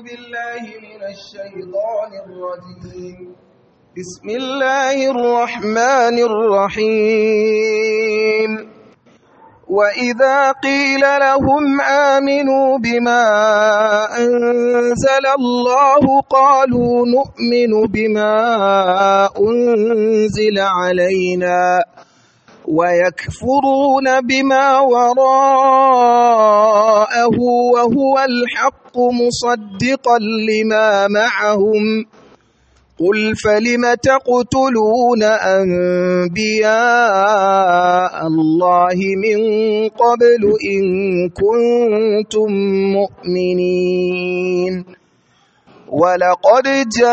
بالله من الشيطان الرجيم بسم الله الرحمن الرحيم وإذا قيل لهم آمنوا بما أنزل الله قالوا نؤمن بما أنزل علينا ويكفرون بما وراءه وهو الحق مصدقا لما معهم قل فلم تقتلون أنبياء الله من قبل إن كنتم مؤمنين ولقد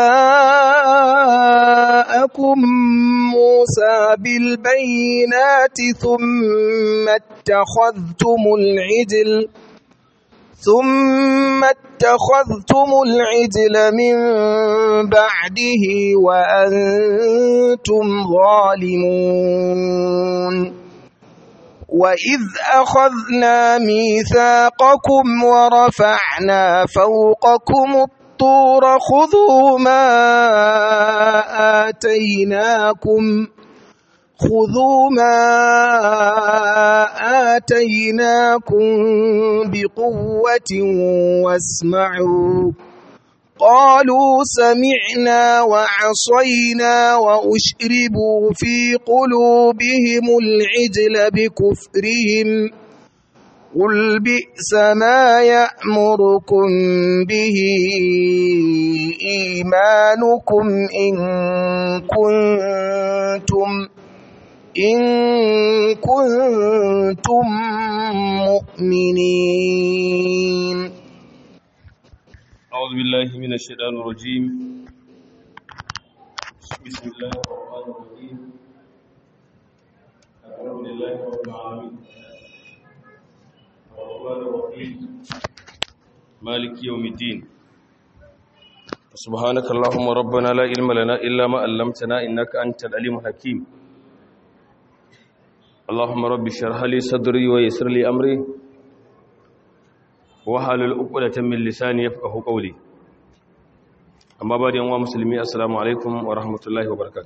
جاءكم موسى بالبينات ثم اتخذتم العجل ثم اتخذتم العجل من بعده وأنتم ظالمون وإذ أخذنا ميثاقكم ورفعنا فوقكم الطور خذوا ما آتيناكم خذوا ما آتيناكم بقوة واسمعوا قالوا سمعنا وعصينا وأشربوا في قلوبهم العجل بكفرهم قل بئس ما يأمركم به إيمانكم إن كنتم إن كنتم مؤمنين أعوذ بالله من الشيطان الرجيم بسم الله الرحمن الرحيم الحمد لله رب العالمين الرحمن الرحيم مالك يوم الدين سبحانك اللهم ربنا لا علم لنا إلا ما علمتنا إنك أنت العليم الحكيم اللهم رب اشرح لي صدري ويسر لي أمري wahalul uqdatan min lisani yafqahu qawli amma ba da yan musulmi assalamu alaikum wa rahmatullahi wa barakatuh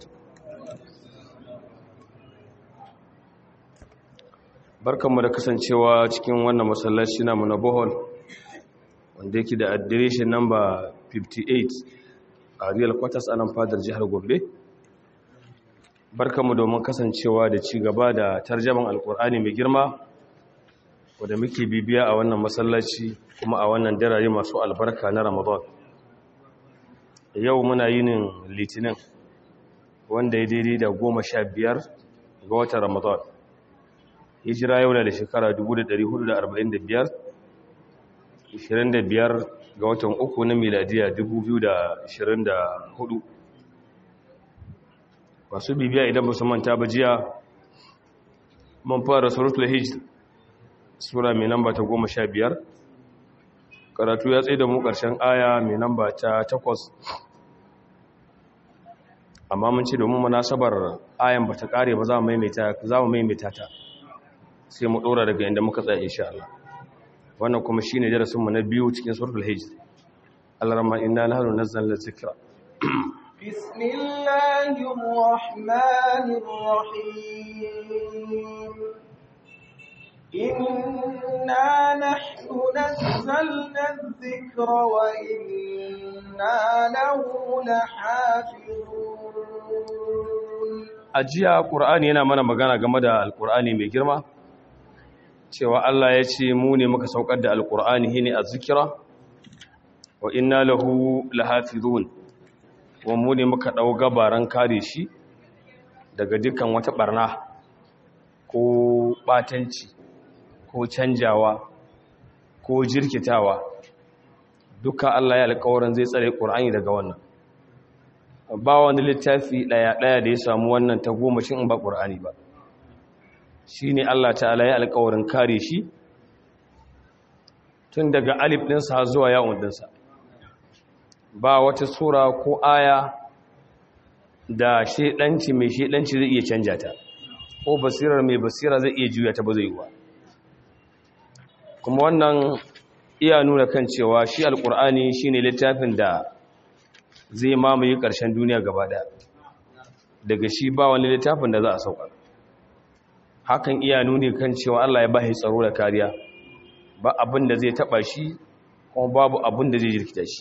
barkanmu da kasancewa cikin wannan masallaci namu na bohol wanda yake da adireshin number 58 a real quarters anan fadar jihar gombe barkanmu domin kasancewa da ci gaba da tarjaman alkur'ani mai girma wadda muke bibiya a wannan masallaci kuma a wannan darare masu albarka na ramadan yau muna yinin litinin wanda ya daidai da goma sha biyar ga watan ramadan hijira yau da shekara 1445 25 ga watan uku na miladiya 2024 masu bibiya idan ba su manta ba jiya mun fara suratul hijr sura mai namba ta goma sha biyar karatu ya tsaye da mu ƙarshen aya mai namba ta takwas amma mun ce domin munasabar ayan ba ta ƙare ba za mu maimaita ta sai mu ɗora daga inda muka tsaye insha Allah wannan kuma shi ne darasinmu na biyu cikin suratul hijj Allah rama inna nahnu nazzalna dhikra بسم الله الرحمن الرحيم إنا نحن نزلنا الذكر وإنا له لحافظون ajiya qur'ani yana mana magana game da alqur'ani mai girma cewa Allah ya ce mu ne muka saukar da alqur'ani hine azzikra wa inna lahu lahafizun wa mu ne muka dau gabaran kare shi daga dukkan wata barna ko batanci ko canjawa ko jirkitawa duka Allah ya alƙawarin zai tsare Qur'ani daga wannan ba wani littafi daya daya da ya samu wannan ta goma shin in ba Qur'ani ba shine Allah ta'ala ya alƙawarin kare shi tun daga alif din sa zuwa ya'un din sa ba wata sura ko aya da shedanci mai shedanci zai iya canja ta ko basirar mai basira zai iya juya ta ba zai yi ba kuma wannan iya nuna kan cewa shi alkur'ani shine littafin da zai mamaye ƙarshen duniya gaba daya daga shi ba wani littafin da za a sauka hakan iya nuni kan cewa Allah ya bashi tsaro da kariya ba abin da zai taba shi kuma babu abin da zai jirkita shi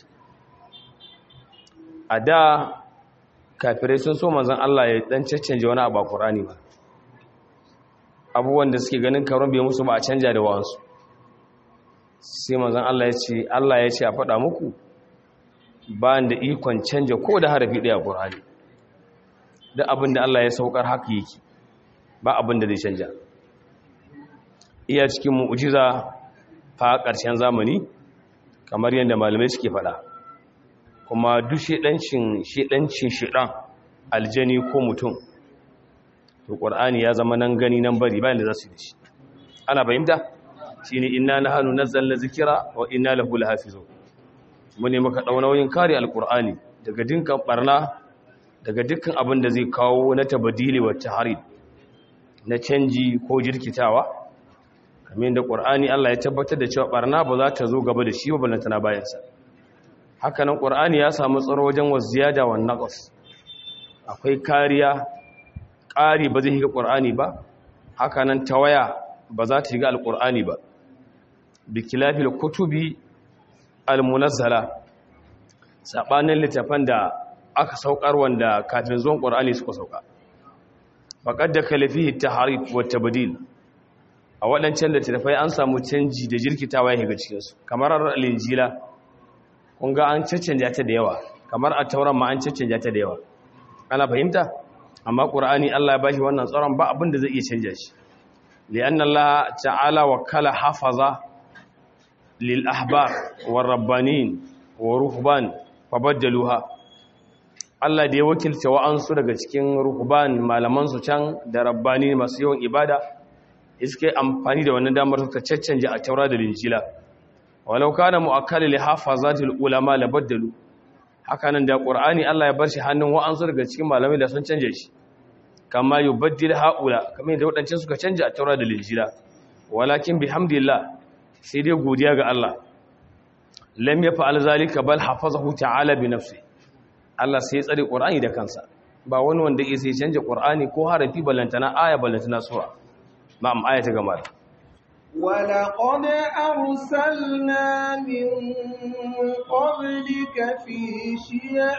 a da kafirai sun so manzon Allah ya dan caccanje wani abu a Qur'ani ba abubuwan da suke ganin karon bai musu ba a canja da wasu sai manzon Allah ya ce Allah ya ce a faɗa muku ba da ikon canja ko da harafi ɗaya a Qur'ani duk abin da Allah ya saukar haka yake ba abin da zai canja iya cikin mu'jiza fa ƙarshen zamani kamar yadda malamai suke faɗa kuma duk shedancin shedancin shedan aljani ko mutum to qur'ani ya zama nan gani nan bari bayan da za su yi shi ana fahimta shine inna nahnu nazzalna zikra wa inna lahu lahafizun mu ne muka dauna nauyin kare alqur'ani daga dinkan barna daga dukkan abin da zai kawo na tabadili wa tahrib na canji ko jirkitawa kamar da qur'ani Allah ya tabbatar da cewa barna ba za ta zo gaba da shi ba balantana bayan sa haka nan qur'ani ya samu tsaro wajen waziyada wa naqas akwai kariya ƙari ba zai shiga qur'ani ba haka nan tawaya ba za ta shiga alqur'ani ba bikilafil kutubi almunazzala sabanin littafan da aka saukar wanda kafin zuwan qur'ani suka sauka faqad da kalafihi tahrif wa tabdil a waɗancan littafai an samu canji da jirkitawa ya shiga cikin su kamar al-injila kun ga an caccanja ta da yawa kamar a tauran ma an caccanja ta da yawa ana fahimta amma qur'ani Allah ya bashi wannan tsaron ba abin da zai iya canja shi li'anna Allah ta'ala wakala hafaza lil ahbar war rabbanin wa ruhban fabaddaluha Allah da ya wakilta wa'ansu daga cikin ruhban malaman su can da rabbani masu yawan ibada iske amfani da wannan damar suka caccanje a taura da linjila walau kana mu'akkali li hafazatil ulama la baddalu haka nan da qur'ani Allah ya bar shi hannun wa'ansu daga cikin malamai da sun canje shi kama yubaddil haula kamar yadda wadancan suka canje a taura da linjila walakin bihamdillah sai dai godiya ga Allah lam yaf'al zalika bal hafazahu ta'ala bi nafsi Allah sai ya tsare qur'ani da kansa ba wani wanda yake sai canje qur'ani ko harafi ballantana aya ballantana sura na'am aya ta gama ولقد أرسلنا من قبلك في شيع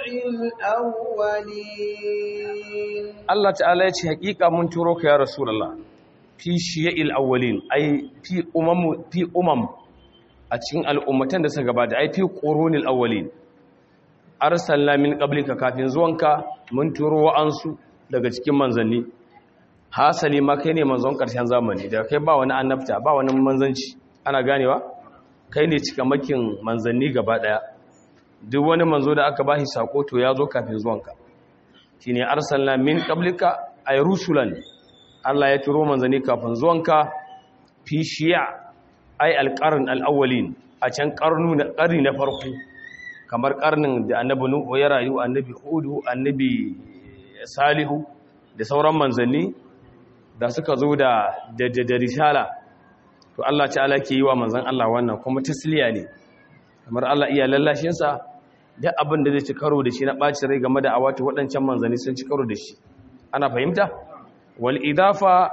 الأولين Allah ta'ala ya ce hakika mun turo ka ya rasulullah fi shiya'il awwalin ai fi umam fi umam a cikin al'ummatan da suka gabata ai fi qurunil awwalin arsalna min qablika kafin zuwanka mun turo wa'ansu daga cikin manzanni hasali ma kai ne manzon ƙarshen zamani da kai ba wani annabta ba wani manzanci ana ganewa kai ne cikamakin manzanni gaba ɗaya duk wani manzo da aka bashi sako to ya zo kafin zuwanka shine arsalna min qablika ay rusulan Allah ya turo manzanni kafin zuwanka fi shi'a ay alqarn alawwalin a can karnu na ƙarni na farko kamar karnin da annabi nuhu ya rayu annabi hudu annabi salihu da sauran manzanni da suka zo da da risala to Allah ta'ala ke yi wa manzan Allah wannan kuma tasliya ne kamar Allah iya lallashin sa duk abin da zai ci karo da shi na ɓaci rai game da awatu waɗancan manzanni sun ci karo da shi ana fahimta wal idafa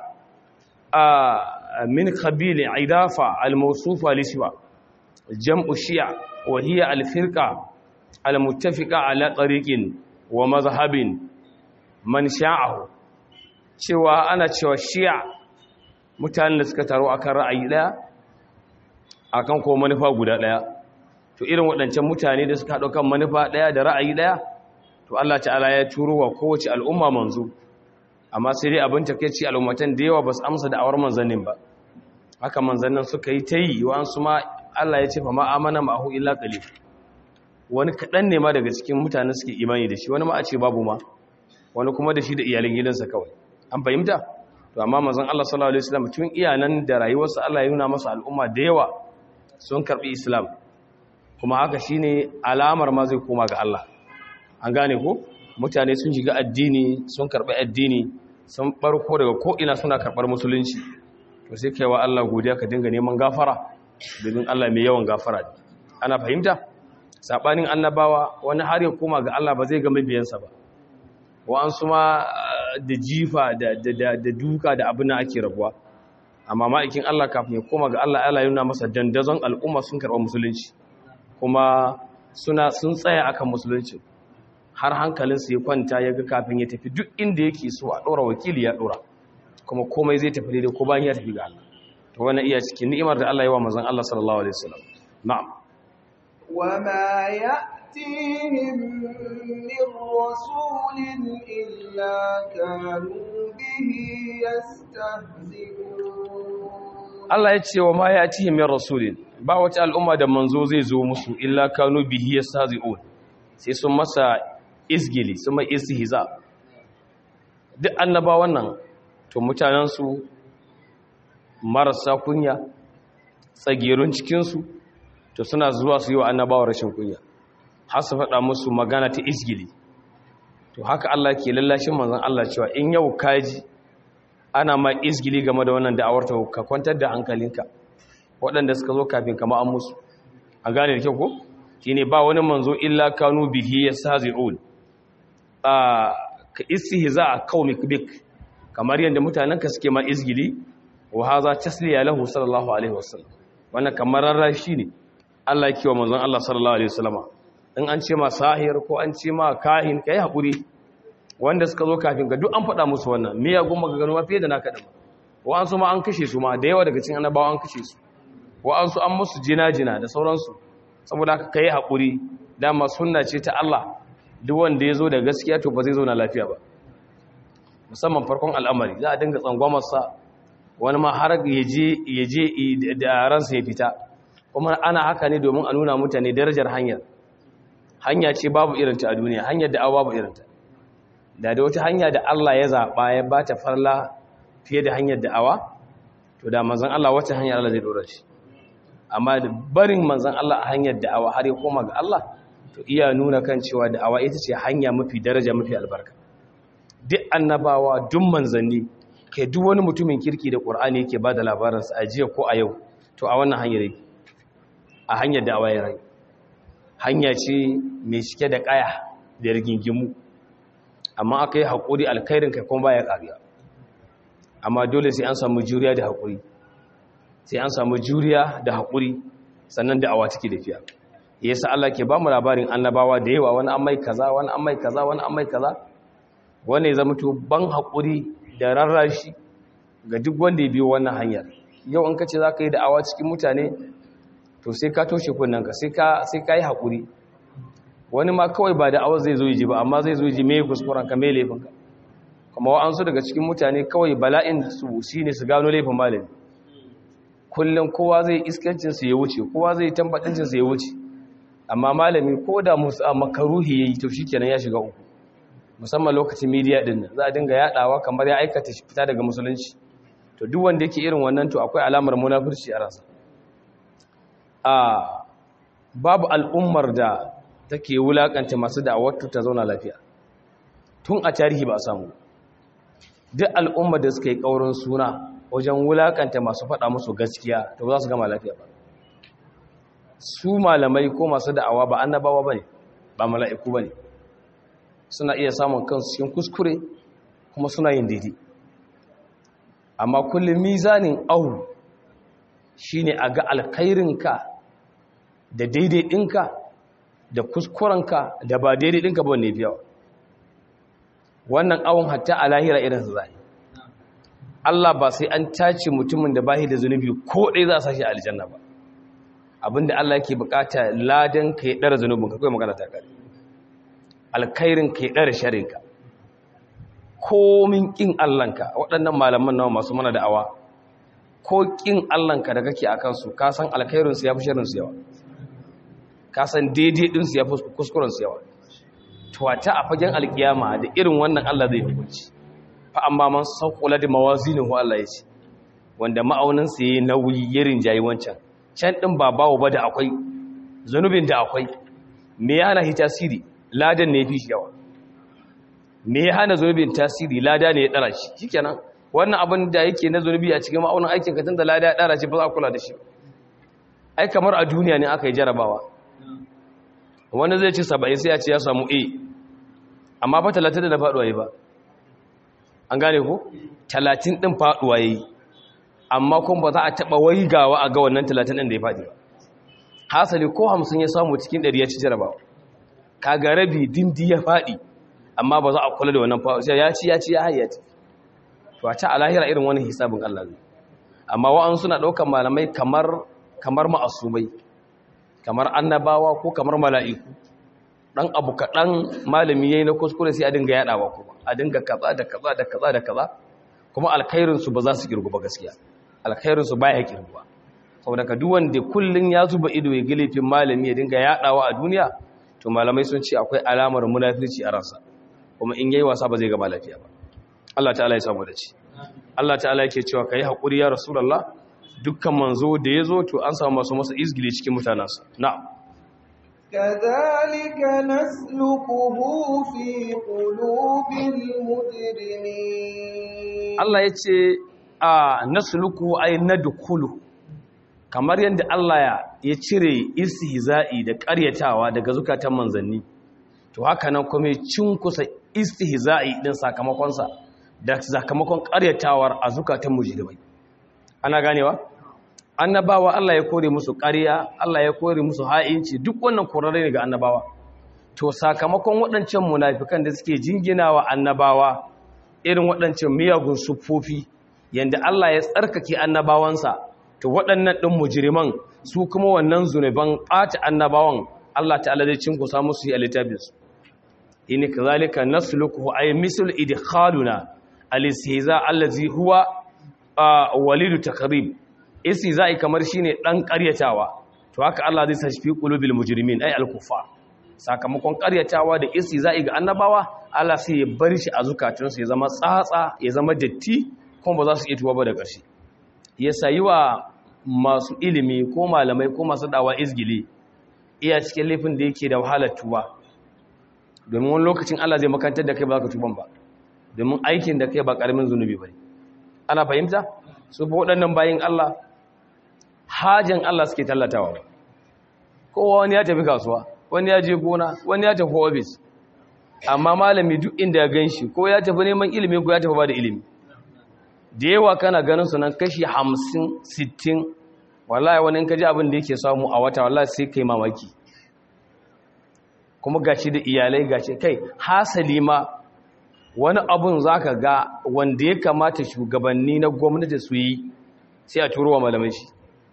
a min qabil idafa al mawsufa li siwa jam'u shi'a wa hiya al firqa al muttafiqa ala tariqin wa mazhabin man sha'ahu cewa ana cewa shi'a mutanen da suka taro akan ra'ayi daya akan ko manufa guda daya to irin waɗancan mutane da suka haɗo kan manufa daya da ra'ayi daya to Allah ta'ala ya turo wa kowace al'umma manzo amma sai dai abin takeici al'ummatan da yawa ba su amsa da awar manzannin ba haka manzannin suka yi ta yi wa su ma Allah ya ce fa ma amana ma'ahu illa qalil wani kaɗan ne ma daga cikin mutane suke imani da shi wani ma a ce babu ma wani kuma da shi da iyalin gidansa kawai an fahimta to amma manzon Allah sallallahu alaihi wasallam tun iyanan da rayuwarsa Allah ya nuna masa al'umma da yawa sun karbi islam kuma haka shine alamar ma zai koma ga Allah an gane ko mutane sun shiga addini sun karbi addini sun barko daga ko ina suna karbar musulunci to sai kai wa Allah godiya ka dinga neman gafara domin Allah mai yawan gafara ne ana fahimta sabanin annabawa wani har ya koma ga Allah ba zai ga mabiyansa ba wa'ansu ma da jifa da duka da abin da ake rabuwa amma ma'aikin Allah kafin ya koma ga Allah Allah yana masa dandazon al'umma sun karɓa musulunci kuma suna sun tsaya akan musulunci har hankalinsu ya kwanta ya ga kafin ya tafi duk inda yake so a ɗora wakili ya ɗora kuma komai zai tafi daidai ko bayan ya tafi ga Allah to wannan iya cikin ni'imar da Allah ya wa manzon Allah sallallahu alaihi wasallam na'am وما يأتيهم من رسول إلا كانوا به يستهزئون Allah ya ce wa ma ya ci min rasulin ba wata al'umma da manzo zai zo musu illa kanu bihi yastahzi'un sai sun masa izgili sun mai istihza duk annabawan nan to mutanen su marasa kunya tsagerun cikin su to suna zuwa su yi wa annabawa rashin kunya har su faɗa musu magana ta izgili to haka Allah ke lallashin manzon Allah cewa in yau kaji ana ma izgili game da wannan da'awar ta ka kwantar da hankalinka waɗanda suka zo kafin kama an musu a gane da kyau ko shine ba wani manzo illa kanu bihi yastahzi'un a ka istihza qaumik bik kamar yanda mutanen ka suke ma izgili wa hadha tasliya lahu sallallahu alaihi wasallam wannan kamar rarrashi ne Allah yake wa manzon Allah sallallahu alaihi wasallama in an ce ma sahir ko an ce ma kahin kai hakuri wanda suka zo kafin ga duk an faɗa musu wannan me ya goma ga ganuwa fiye da naka da wa'ansu ma an kashe su ma da yawa daga cikin annabawa an kashe su wa'ansu an musu jina-jina da sauransu saboda haka kai haƙuri dama sunna ce ta Allah duk wanda ya zo da gaskiya to ba zai zo na lafiya ba musamman farkon al'amari za a dinga tsangwamarsa wani ma har ya je da ransa ya fita kuma ana haka ne domin a nuna mutane darajar hanyar hanya ce babu irinta a duniya hanyar da babu irinta da da wata hanya da Allah ya zaɓa ya ba ta farla fiye da hanyar da'awa to da manzan Allah wata hanyar Allah zai dora shi amma da barin manzan Allah a hanyar da'awa har ya koma ga Allah to iya nuna kan cewa da'awa ita ce hanya mafi daraja mafi albarka duk annabawa duk manzanni kai duk wani mutumin kirki da Qur'ani yake ba da labaransa a jiya ko a yau to a wannan hanyar yake a hanyar da'awa ya rai hanya ce mai cike da kaya da rigingimu amma aka yi haƙuri alkhairin kai kuma baya ƙariya amma dole sai an samu juriya da haƙuri sai an samu juriya da haƙuri sannan da awa take tafiya yasa Allah ke ba mu labarin annabawa da yawa wani an mai kaza wani an mai kaza wani an mai kaza wani ya zama to ban haƙuri da rarrashi ga duk wanda ya biyo wannan hanyar yau in ka ce za ka yi da'awa cikin mutane to sai ka toshe kunnanka sai ka yi haƙuri wani ma kawai ba da awa zai zo ji ba amma zai zo ji mai kuskuren ka mai laifinka kuma wa'ansu daga cikin mutane kawai bala'in su shi ne su gano laifin malami kullum kowa zai iskancinsu ya wuce kowa zai tambatincinsu ya wuce amma malami ko da musu a makaruhi ya yi to shi kenan ya shiga uku musamman lokacin midiya din nan za a dinga yaɗawa kamar ya aikata fita daga musulunci to duk wanda yake irin wannan to akwai alamar munafurci a ransa a babu al'ummar da take wulakanta masu da'awar ta zauna lafiya tun a tarihi ba a samu duk al'ummar da suka yi ƙaurin suna wajen wulakanta masu faɗa musu gaskiya to za su gama lafiya ba su malamai ko masu da'awa ba annabawa ba ne ba mala'iku ba ne suna iya samun kansu cikin kuskure kuma suna yin daidai amma kullum mizanin ahu shine a ga alkhairinka da daidai ɗinka da kuskurenka da ba daidai ɗinka ba ne biyawa wannan awon hatta a lahira irin su zai Allah ba sai an tace mutumin da bahi da zunubi ko ɗaya za a sashi aljanna ba abinda Allah yake bukata ladan ka ya ɗara zunubin ka kawai magana ta kare alkhairin ka ya ɗara sharinka komin ƙin Allahnka waɗannan malaman nawa masu mana da'awa ko ƙin Allahnka da kake a kansu ka san alkhairinsu ya fi sharinsu yawa ka san daidai ɗinsu ya fi kuskurensu yawa tuwata a fagen alkiyama da irin wannan Allah zai hukunci fa amma man sauƙula da mawazinin hu Allah ya ce wanda ma'auninsa ya yi nauyi ya rinjayi wancan can ɗin ba bawo ba da akwai zunubin da akwai me ya hana shi tasiri ladan ne ya fi shi yawa me ya hana zunubin tasiri lada ne ya ɗara shi shikenan wannan abin da yake na zunubi a cikin ma'aunin aikin ka tun da lada ya ɗara shi ba za a kula da shi ai kamar a duniya ne aka yi jarabawa wani zai ci saba'in sai ya ce ya samu a amma ba talatin da faɗuwa yi ba an gane ko talatin ɗin faɗuwa yi amma kuma ba za a taɓa waigawa a ga wannan talatin ɗin da ya faɗi ba hasali ko hamsin ya samu cikin ɗari ya ci jarabawa kaga rabi dindi ya faɗi amma ba za a kula da wannan faɗi sai ya ci ya ci ya hayyata to a ta alahira irin wani hisabin Allah ne amma wa'an suna ɗaukar malamai kamar kamar ma'asumai kamar annabawa ko kamar mala'iku dan abu kaɗan malami yayi na kuskure sai a dinga yaɗawa kuma a dinga kaza da kaza da kaza da kaza kuma alkhairinsu ba za su kirgu ba gaskiya alkhairinsu baya kirguwa saboda ka duk wanda kullun ya zuba ido ya gilifin malami ya dinga yaɗawa a duniya to malamai sun ce akwai alamar munafirci a ransa kuma in yayi wasa ba zai gaba lafiya ba Allah ta'ala ya samu da ci Allah ta'ala yake cewa kai hakuri ya rasulullah dukkan manzo da yazo to an samu masu masa izgili cikin mutanansa na'am كذلك نسلكه في قلوب المجرمين Allah ya ce a nasluku ay nadkhulu kamar yadda Allah ya ya cire istihza'i da ƙaryatawa daga zukatan manzanni to haka nan kuma ya cinkusa istihza'i din sakamakon sa da sakamakon ƙaryatawar a zukatan mujrimai ana ganewa annabawa Allah ya kore musu ƙarya Allah ya kore musu ha'inci duk wannan korare ne ga annabawa to sakamakon waɗancan munafikan da suke jinginawa annabawa irin waɗancan miyagun siffofi yanda Allah ya tsarkake annabawansa to waɗannan ɗin mujiriman su kuma wannan zunuban ɓata annabawan Allah ta'ala zai cinkusa musu yi a littafinsu ini kazalika nasluku ay misl idkhaluna al-istihza allazi huwa walidu takrib istihza'i kamar shine dan ƙaryatawa to haka Allah zai sashi fi qulubil mujrimin ay al-kuffar sakamakon ƙaryatawa da istihza'i ga annabawa Allah sai ya bar shi a zukatunsu ya zama tsatsa ya zama datti kuma ba za su iya tuwa ba da ƙarshe ya sayi wa masu ilimi ko malamai ko masu dawa izgili iya cikin laifin da yake da wahalar tuba domin wani lokacin Allah zai makantar da kai ba za ka tuban ba domin aikin da kai ba ƙaramin zunubi ba ana fahimta su fi waɗannan bayan Allah hajjan Allah suke tallatawa kowa wani ya tafi kasuwa wani ya je gona wani ya tafi ofis amma malami duk inda ya gan shi ko ya tafi neman ilimi ko ya tafi ba da ilimi da yawa kana ganin su nan kashi hamsin sittin wallahi wani in ka ji abin da yake samu a wata wallahi sai kai mamaki kuma gashi da iyalai gashi kai hasali ma wani abun zaka ga wanda ya kamata shugabanni na gwamnati su yi sai a turo wa malamai shi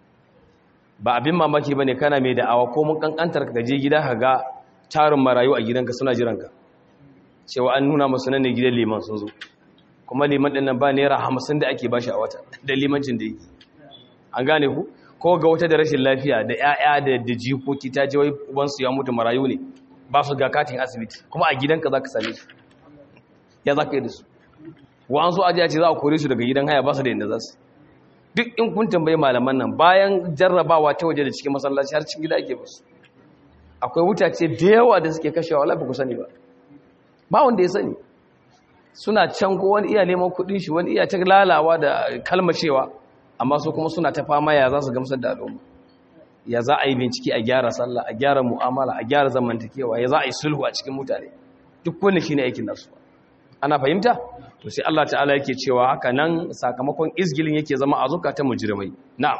ba abin mamaki bane kana mai da'awa ko mun kankantar ka je gida ka ga tarin marayu a gidanka suna jiranka cewa an nuna musu nan ne gidan liman sun zo kuma liman ɗin nan ba naira hamsin da ake bashi a wata da limancin da yake an gane ku ko ga wata da rashin lafiya da 'ya'ya da da jikoki ta je wai ubansu ya mutu marayu ne ba su ga katin asibiti kuma a gidanka za ka same su ya za ka yi da su wa an so aji a ce za a kore su daga gidan haya ba su da yadda za su duk in kun tambayi malaman nan bayan jarrabawa ta waje da cikin masallaci har cikin gida ake basu akwai wutace da yawa da suke kashewa wala ba ku sani ba ba wanda ya sani suna can ko wani iya neman kudin shi wani iya ta lalawa da kalmacewa amma su kuma suna ta fama ya za su gamsar da al'umma ya za a yi bincike a gyara sallah a gyara mu'amala a gyara zamantakewa ya za a yi sulhu a cikin mutane duk wanda shine aikin nasu ana fahimta to sai Allah ta'ala yake cewa haka nan sakamakon izgilin yake zama a zukatan mujrimai na'am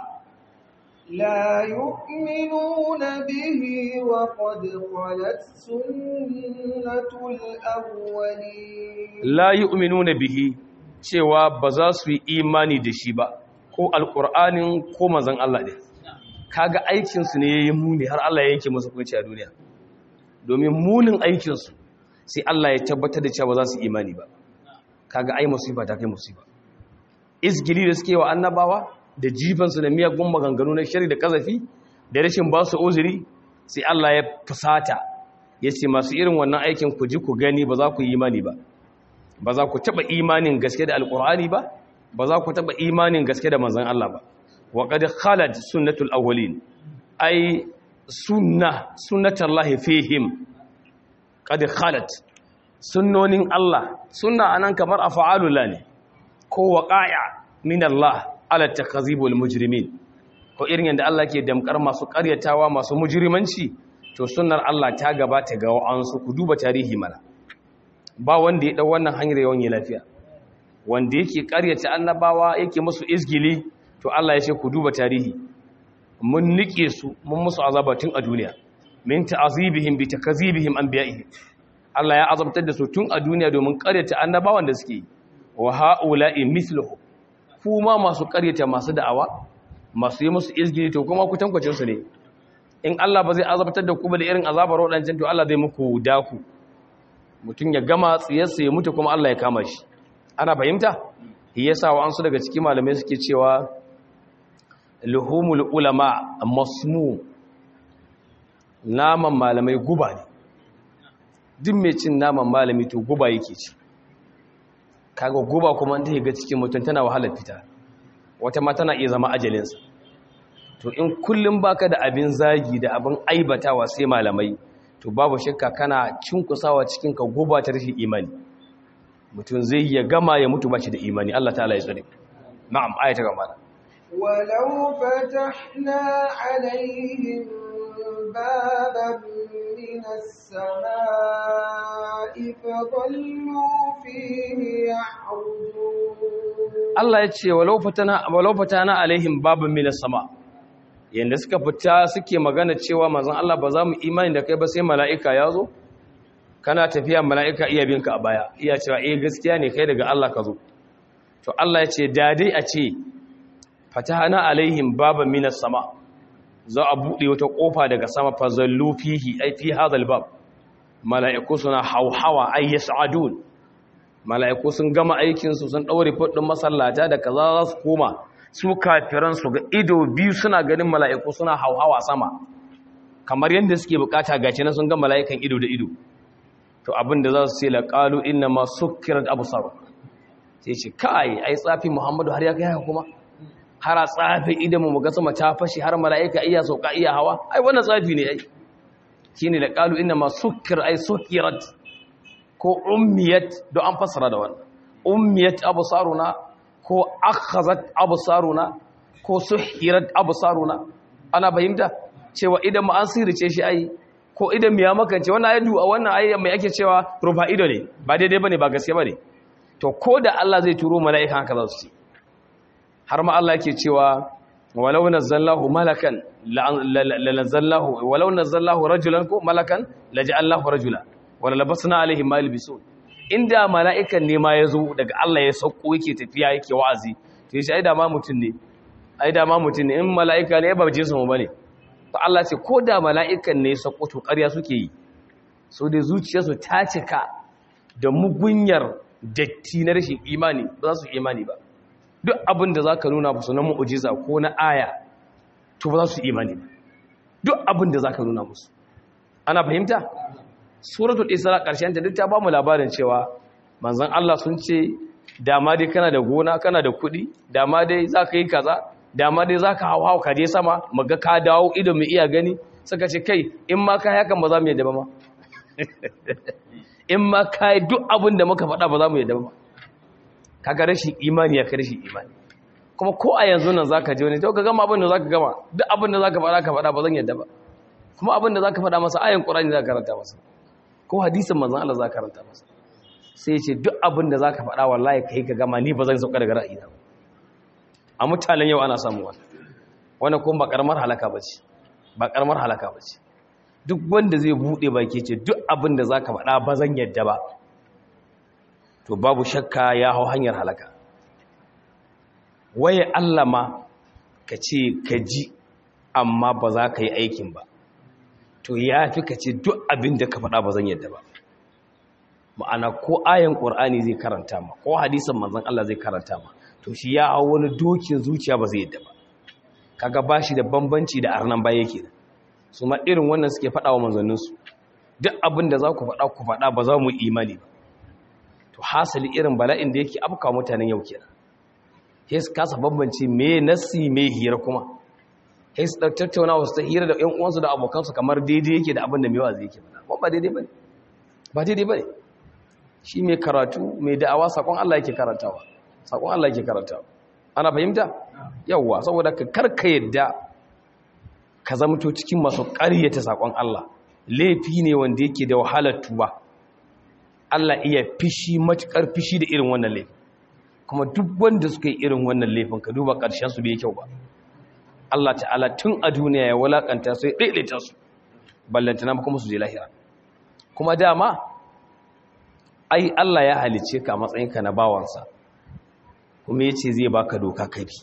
لا يؤمنون به وقد خلت سنة الأولين la yu'minuna bihi cewa ba za su yi imani da shi ba ko alqur'anin ko manzon Allah ne kaga aikin su ne yayin muni har Allah ya yanke musu hukunci a duniya domin munin aikin su sai Allah ya tabbatar da cewa ba za su yi imani ba kaga ai musiba ta kai musiba izgili da suke wa annabawa da jifansu da miyagun maganganu na shari da kazafi da rashin ba su uzuri sai Allah ya fusata ya ce masu irin wannan aikin ku ji ku gani ba za ku yi imani ba ba za ku taɓa imanin gaske da alƙur'ani ba ba za ku taɓa imanin gaske da manzan Allah ba wa qad khalat sunnatul awwalin ai sunna sunnatullahi fihim qad khalat sunnonin Allah sunna anan kamar af'alullah ne ko waqa'a min Allah ala takazibul mujrimin ko irin yadda Allah ke damkar masu ƙaryatawa masu mujrimanci to sunnar Allah ta gabata ga wa'ansu ku duba tarihi mana ba wanda ya dau wannan hanyar yawan yi lafiya wanda yake ƙaryata annabawa yake musu izgili to Allah ya ce ku duba tarihi mun nike su mun musu azaba tun a duniya min ta'azibihim bi takazibihim anbiya'ihim Allah ya azabtar da su tun a duniya domin ƙaryata annabawan da suke wa ha'ula'i mithluhu kuma masu ƙaryata masu da'awa masu yi musu izgili to kuma ku tankwacin su ne in Allah ba zai azabtar da ku ba da irin azabar wadancan to Allah zai muku daku mutum ya gama tsiyarsa ya mutu kuma Allah ya kama shi ana fahimta yasa wa ansu daga cikin malamai suke cewa luhumul ulama masmu naman malamai guba ne duk mai cin naman malami to guba yake ci kaga guba kuma ta ga cikin mutum tana wahalar fita wata ma tana iya zama ajalinsa to in kullum baka da abin zagi da abin aibatawa sai malamai to babu shakka kana cinkusawa cikin ka guba ta rashin imani mutum zai ya gama ya mutu bashi da imani Allah ta'ala ya tsare na'am ayata gaba ولو فتحنا عليهم بابا من السماء فظلوا فيه يعرجون Allah ya ce walau fatana walau fatana alaihim babun minas sama yanda suka fita suke magana cewa manzon Allah ba za mu imani da kai ba sai mala'ika ya zo kana tafiya mala'ika iya binka a baya iya cewa eh gaskiya ne kai daga Allah ka zo to Allah ya ce da dai a ce fatahana alaihim baban minas sama za a buɗe wata ƙofa daga sama fazallu fihi ai fi hadal bab mala'iku suna hauhawa ay yas'adun mala'iku sun gama aikin su sun daure fudin masallata da kaza za su koma su kafiran su ga ido biyu suna ganin mala'iku suna hauhawa sama kamar yadda suke bukata gaci na sun ga mala'ikan ido da ido to abin da za su ce laqalu inna ma sukkirat absar sai ce kai ai tsafi muhammadu har ya kai haka kuma har a tsafi idan mu ga sama ta fashi har mala'ika iya sauka iya hawa ai wannan tsafi ne ai shine da qalu inna ma sukkir ai sukkirat ko ummiyat do an fasara da wannan ummiyat absaruna ko akhazat absaruna ko suhirat absaruna ana fahimta cewa idan mu an sirrice shi ai ko idan mu ya makance wannan ayatu a wannan ayyan mai ake cewa rufa ido ne ba daidai bane ba gaskiya bane to ko da Allah zai turo mala'ika haka za su ce har ma Allah yake cewa walau nazzallahu malakan lanazallahu walau nazzallahu rajulan ko malakan laja'allahu rajula wala labasna alaihim ma yalbisun inda mala'ikan ne ma yazo daga Allah ya sauko yake tafiya yake wa'azi to yace ai da ma mutun ne ai da ma mutun ne in mala'ika ne ba jinsu mu bane to Allah ce ko da mala'ikan ne ya sauko to ƙarya suke yi so da zuciyarsu ta cika da mugunyar datti na rashin imani ba za su imani ba duk abin da za ka nuna musu na mu'ujiza ko na aya to ba za su imani ba duk abin da za ka nuna musu ana fahimta suratul isra ƙarshen ta duk ta ba mu labarin cewa manzon Allah sun ce dama dai kana da gona kana da kuɗi dama dai za ka yi kaza dama dai za ka hau hau ka je sama maga ka dawo ido mai iya gani suka ce kai in ma ka hakan ba za mu yadda ba ma in ma ka yi duk abin da muka faɗa ba za mu yadda ba kaga rashin imani ya kai rashin imani kuma ko a yanzu nan zaka je wani to ka gama abin da zaka gama duk abin da zaka faɗa ka faɗa ba zan yadda ba kuma abin da zaka faɗa masa ayan qur'ani zaka karanta masa ko hadisin manzon Allah zaka karanta masa sai ce duk abin da zaka faɗa wallahi kai ka gama ni ba zan sauka daga ra'ayina ba a mutanen yau ana samu wannan wannan kuma ba karamar halaka bace ba karamar halaka bace duk wanda zai bude baki ce duk abin da zaka faɗa ba zan yadda ba to babu shakka ya hau hanyar halaka waye Allah ma ka ce ka ji amma ba za ka yi aikin ba to ya fi ka ce duk abin da ka faɗa ba zan yadda ba ma'ana ko ayan ƙur'ani zai karanta ma ko hadisan manzon Allah zai karanta ma to shi ya hau wani dokin zuciya ba zai yadda ba kaga ba shi da bambanci da arnan baya yake su ma irin wannan suke faɗa wa manzanninsu duk abin da za ku faɗa ku faɗa ba za mu imani ba to hasali irin bala'in da yake afka mutanen yau kenan sai su kasa bambance me nasi me hira kuma sai su tattauna wasu ta hira da ƴan uwansu da abokansu kamar daidai yake da abin da mewa zai yake ba ba daidai bane ba daidai bane shi mai karatu mai da'awa sakon Allah yake karantawa sakon Allah yake karantawa ana fahimta yawwa saboda ka karka yadda ka zamto cikin masu ƙaryata saƙon Allah laifi ne wanda yake da wahalar tuba Allah iya fishi matuƙar fishi da irin wannan laifin kuma duk wanda suka yi irin wannan laifin ka duba ƙarshen su bai kyau ba Allah ta'ala tun a duniya ya walakanta su ya daidaita su ballantana kuma su je lahira kuma dama ai Allah ya halice ka matsayinka na bawansa kuma yace zai baka doka kabi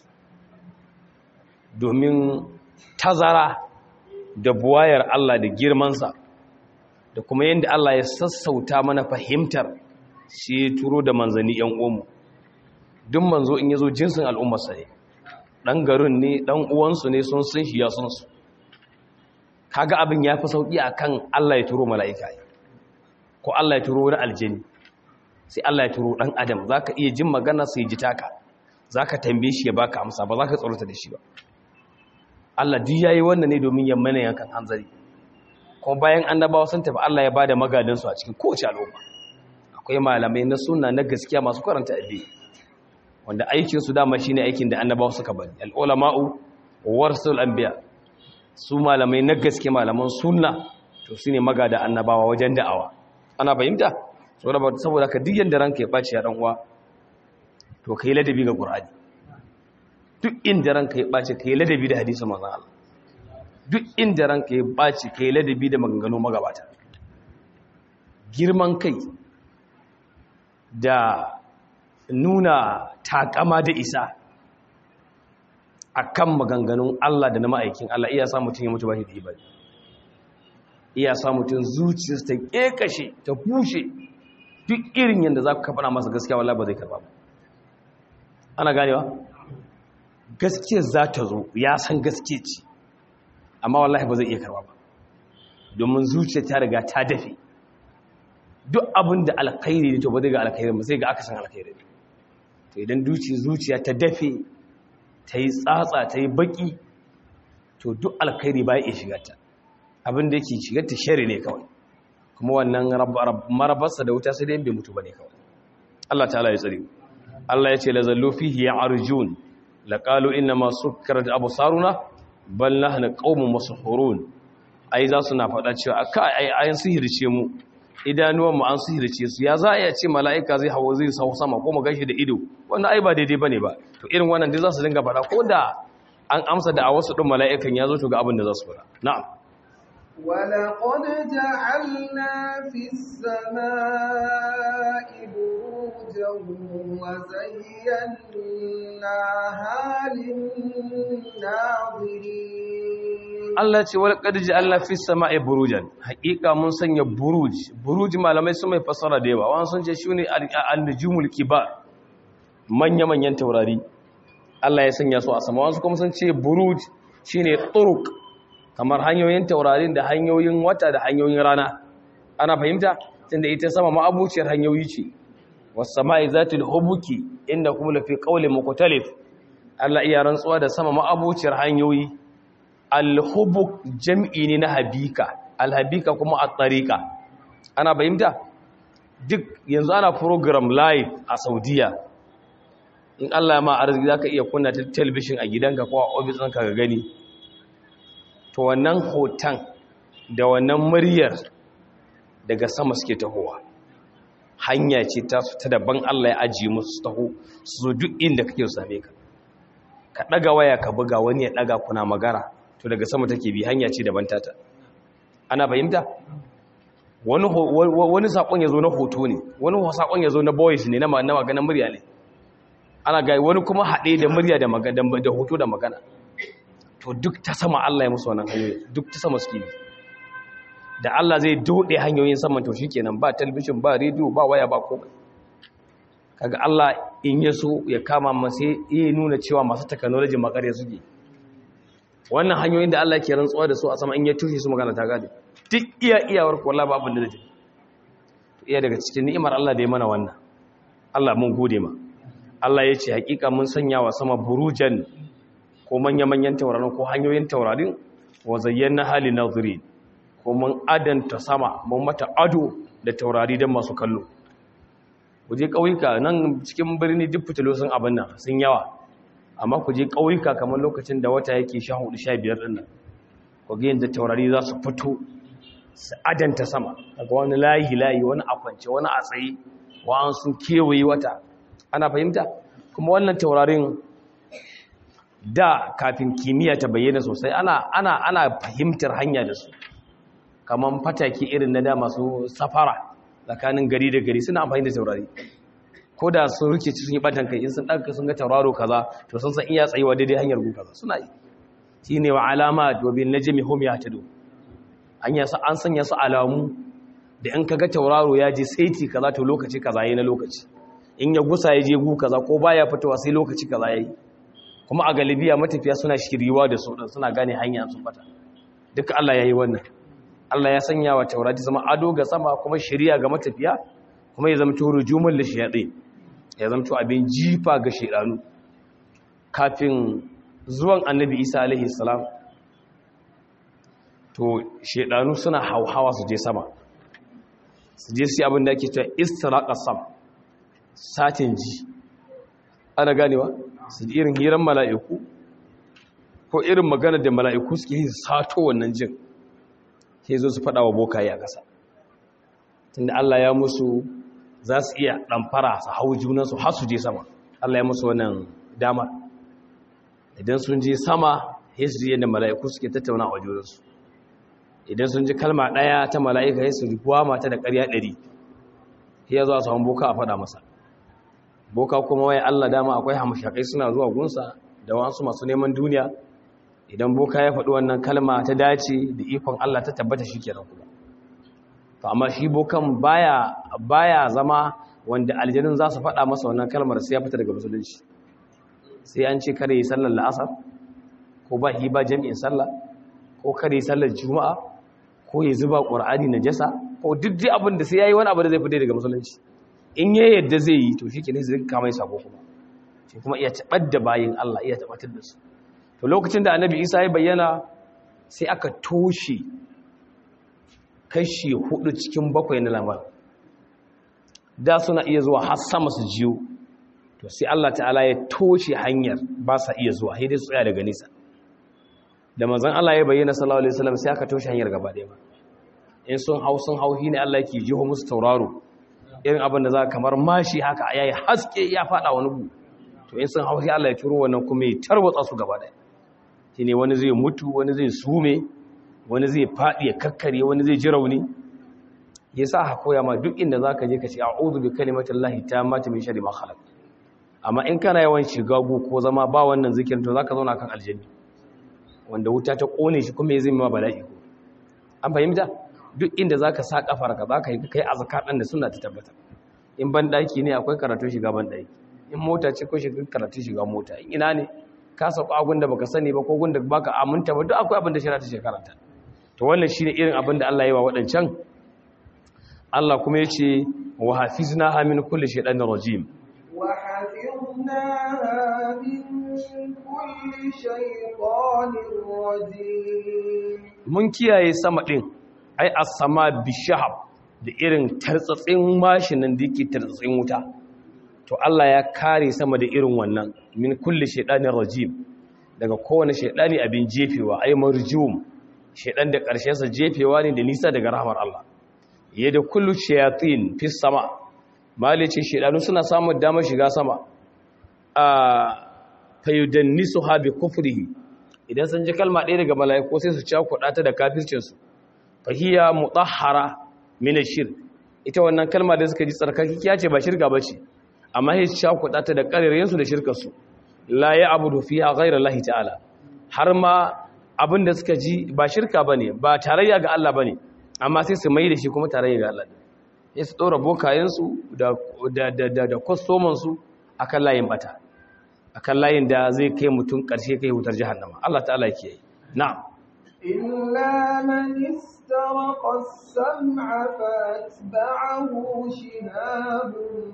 domin tazara da buwayar Allah da girmansa da kuma yadda Allah ya sassauta mana fahimtar shi ya turo da manzanni ‘yan uwanmu duk manzo in ya zo jinsin al'ummarsa ne ɗan garin ne ɗan uwansu ne sun sun shi ya sun su kaga abin ya fi sauƙi a kan Allah ya turo mala'ika ko Allah ya turo wani aljini sai Allah ya turo ɗan adam za ka iya jin magana sai ji taka za ka tambaye shi ya baka amsa ba za ka tsorata da shi ba Allah duk yayi wannan ne domin ya mana yankan hanzari kuma bayan annabawa sun tafi Allah ya bada magadansu a cikin kowace al'umma akwai malamai na sunna na gaskiya masu karanta addini wanda aikin su dama shine aikin da annabawa suka bari al-ulama'u warasul anbiya su malamai na gaske malaman sunna to shine magada annabawa wajen da'awa ana fahimta saboda saboda ka duk yanda ranka ya baci ya dan uwa to kai ladabi ga qur'ani duk inda ranka ya baci kai ladabi da hadisin manzon Allah duk inda ranka ya baci kai ladabi da maganganu magabata girman kai da nuna takama da isa akan maganganun Allah da na ma'aikin Allah iya sa mutum ya mutu ba shi da ibadi iya sa mutum zuciyarsa ta kekashe ta bushe duk irin yadda za ku kafa masa gaskiya wallahi ba zai karba ba ana ganewa gaskiyar za ta zo ya san gaske ce amma wallahi ba zai iya karba ba domin zuciya ta riga ta dafe duk abin da alkhairi ne to ba zai ga alkhairi ba sai ga aka san alkhairi ne to idan zuciya ta dafe ta yi tsatsa ta yi baki to duk alkhairi ba ya iya shiga ta abin da yake shigar ta shari ne kawai kuma wannan marabarsa da wuta sai dai bai mutu ba ne kawai Allah ta'ala ya tsare Allah ya ce la zallu fihi ya arjun la qalu inna ma sukkarat absaruna bal nahnu qaumun masahurun ai za su na faɗa cewa aka ai ayin sihirce mu idanuwan mu an sihirce su ya za a iya ce mala'ika zai hawo zai sau sama ko mu gashi da ido wannan ai ba daidai bane ba to irin wannan dai za su dinga faɗa ko da an amsa da a wasu ɗin mala'ikan ya zo to ga abin da za su faɗa na'am ولقد جعلنا في السماء بروجا وزيناها للناظرين Allah ce wal qad ja'alna fis sama'i burujan haqiqa mun sanya buruj buruj malamai sun mai fasara da yawa wannan sun ce shine an-nujumul kibar manya manyan taurari Allah ya sanya su a sama wasu kuma sun ce buruj shine turuq kamar hanyoyin taurarin da hanyoyin wata da hanyoyin rana ana fahimta tunda ita sama ma'abuciyar hanyoyi ce was sama'i zatul hubuki inda kuma lafi qawlin mukhtalif Allah iya rantsuwa da sama ma'abuciyar hanyoyi alhubuk jam'i ne na habika alhabika kuma a tsarika ana bayimta duk yanzu ana program live a saudiya in allah ya ma arziki za ka iya kunna ta telebishin a gidanka ko a ofisinka ga gani to wannan hoton da wannan muryar daga sama suke tahowa hanya ce ta ta daban allah ya ajiye musu taho su zo duk inda kake same ka ka ɗaga waya ka buga wani ya ɗaga kuna magana to daga sama take bi hanya ce daban tata ana fahimta wani wani sakon yazo na hoto ne wani sakon yazo na voice ne na maganar murya ne ana ga wani kuma hade da murya da magana da hoto da magana to duk ta sama Allah ya musu wannan hanyoyi duk ta sama suke bi da Allah zai dode hanyoyin saman to shikenan ba television ba radio ba waya ba komai kaga Allah in ya so ya kama masa ya nuna cewa masu technology makare suke wannan hanyoyin da Allah ke rantsuwa da su a sama in ya tushe su magana ta gade duk iya iyawar ko wallahi babu da zai iya daga cikin ni'imar Allah da ya mana wannan Allah mun gode ma Allah ya ce hakika mun sanya wa sama burujan ko manya-manyan taurarin ko hanyoyin taurarin wa zayyana hali nazari ko mun adanta sama mun mata ado da taurari don masu kallo waje ƙauyuka nan cikin birni duk fitilo sun abin nan sun yawa amma ku je ƙauyuka kamar lokacin da wata yake sha hudu sha biyar ɗin nan ku ga yadda taurari za su fito su adanta sama daga wani layi layi wani a kwance wani a tsaye wa'an sun kewaye wata ana fahimta kuma wannan taurarin da kafin kimiyya ta bayyana sosai ana ana ana fahimtar hanya da su kamar fataki irin na da masu safara tsakanin gari da gari suna amfani da taurari ko da sun rike sun yi batan kai in sun ɗaga sun ga tauraro kaza to sun san iya tsayuwa daidai hanyar gu kaza suna yi shi ne wa alama dobin na jami home ya tado an sanya su alamu da in ka ga tauraro ya je saiti kaza to lokaci kaza yi na lokaci in ya gusa ya je gu kaza ko baya fitowa sai lokaci kaza ya yi kuma a galibiya matafiya suna shiriwa da su suna gane hanya sun bata duka Allah ya yi wannan Allah ya sanya wa taurari zama ado ga sama kuma shiriya ga matafiya kuma ya zama turu jumul da shayaɗe ya zama abin jifa ga shaidanu kafin zuwan annabi isa alaihi salam to shaidanu suna hauhawa su je sama su je su abin da ake cewa istiraqa sam satin ji ana ganewa su ji irin hiran mala'iku ko irin magana da mala'iku suke yi sato wannan jin ke zo su faɗa wa bokaye a ƙasa tunda Allah ya musu za su iya ɗamfara su hau junansu har su je sama Allah ya musu wannan dama idan sun je sama ya su yadda mala'iku suke tattauna a junansu idan sun ji kalma ɗaya ta mala'ika ya su rikuwa mata da ƙarya ɗari ya zuwa samun boka a faɗa masa boka kuma wai Allah dama akwai hamashakai suna zuwa gunsa da wasu masu neman duniya idan boka ya faɗi wannan kalma ta dace da ikon Allah ta tabbata shi kenan kuma to amma shi bokan baya baya zama wanda aljanun za su faɗa masa wannan kalmar sai ya fita daga musulunci sai an ce kare yi sallar la'asar ko ba hi ba jami'in sallah ko kare yi sallar juma'a ko ya zuba ƙur'ani na jasa ko duk dai abin da sai ya yi wani abu da zai fita daga musulunci in ya yadda zai yi to shi ke ne zai kama yi sako kuma shi kuma iya taɓar da bayin Allah iya tabbatar da su to lokacin da annabi isa ya bayyana sai aka toshe kashi hudu cikin bakwai na lamar da suna iya zuwa har sama su jiyo to sai Allah ta'ala ya toshe hanyar ba sa iya zuwa sai dai su tsaya daga nisa da manzon Allah ya bayyana sallallahu alaihi wasallam sai aka toshe hanyar gaba ɗaya ba in sun hau sun hau ne Allah yake jiho musu tauraro irin abin da za kamar mashi haka yayi haske ya fada wani gu to in sun hau sai Allah ya turo wannan kuma ya tarwatsa su gaba ɗaya shine wani zai mutu wani zai sume wani zai faɗi ya kakkare wani zai ji rauni ya sa ha koya ma duk inda za ka je ka ce a'udhu bi kalimatin lahi ta mata min shari ma khalaq amma in kana yawan shiga gu ko zama ba wannan zikirin to zaka zauna kan aljanni wanda wuta ta kone shi kuma ya zai ma bala'i ko an fahimta duk inda zaka sa kafar ka zaka yi kai azkar dan da sunna ta tabbata in ban daki ne akwai karatu shiga ban daki in mota ce ko shiga karatu shiga mota in ina ne ka sauka agun da baka sani ba ko gun da baka aminta ba duk akwai abin da shari'a ta shekaranta to wannan shine irin abin da Allah ya yi wa wadancan Allah kuma yace wa hafiznaha min kulli shaytanir rajim wa hafiznaha min kulli shaytanir rajim mun kiyaye sama din ai as-sama bishahab da irin tartsatsin mashinin da yake tartsatsin wuta to Allah ya kare sama da irin wannan min kulli shaytanir rajim daga kowane shaydani abin jefewa ai marjum shaydan da karshen sa jefewa ne da nisa daga rahmar Allah yadda kullu shayatin fi sama malice shaydanu suna samun damar shiga sama a fayudannisuha bi kufrihi idan sun ji kalma ɗaya daga mala'iku sai su cakuɗa ta da kafircin su fahiya mutahhara min ash-shirk ita wannan kalma da suka ji tsarkakiya ce ba shirka bace amma sai cakuɗa ta da ƙarerayensu da shirkarsu la ya abudu fiha ghayra lahi ta'ala har ma abin da suka ji ba shirka bane ba tarayya ga Allah bane amma sai su mai da shi kuma tarayya ga Allah sai su dora bokayensu da da da da kwastoman su akan layin bata akan layin da zai kai mutum ƙarshe kai wutar jahannama Allah ta'ala yake yi na'am إلا من استرق السمع فاتبعه شهاب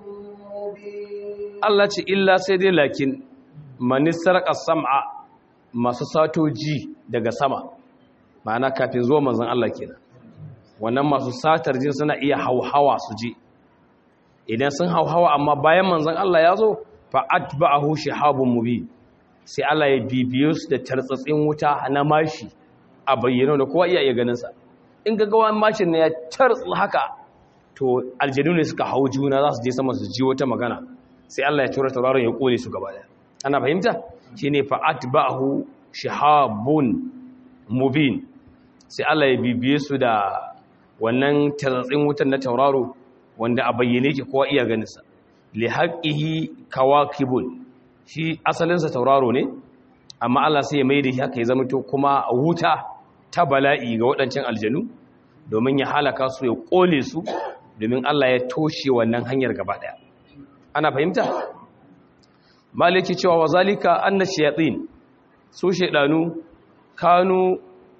مبين Allah ce illa sai dai lakin manisar sam'a masu satoji daga sama ma'ana kafin zuwa manzan Allah kenan wannan masu satar jin suna iya hauhawa su je idan sun hauhawa amma bayan manzan Allah ya zo fa atba'ahu shihabun mubin sai Allah ya bibiyo su da tartsatsin wuta na mashi a bayyana da kowa iya iya ganin sa in ga gawan mashin ne ya tartsu haka to aljanu ne suka hau juna za su je sama su ji wata magana sai Allah ya tura tauraron ya kone su gaba daya ana fahimta shine fa atba'ahu shihabun mubin sai Allah ya bibiye su da wannan tartsatsin wutan na tauraro wanda a bayyane ke kowa iya ganin sa li haqqihi kawakibun shi asalin sa tauraro ne amma Allah sai ya mai da shi haka ya zama to kuma wuta ta bala'i ga waɗancan aljanu domin ya halaka su ya ƙone su domin Allah ya toshe wannan hanyar gaba ɗaya ana fahimta maliki cewa wa zalika anna shayatin su shaydanu kanu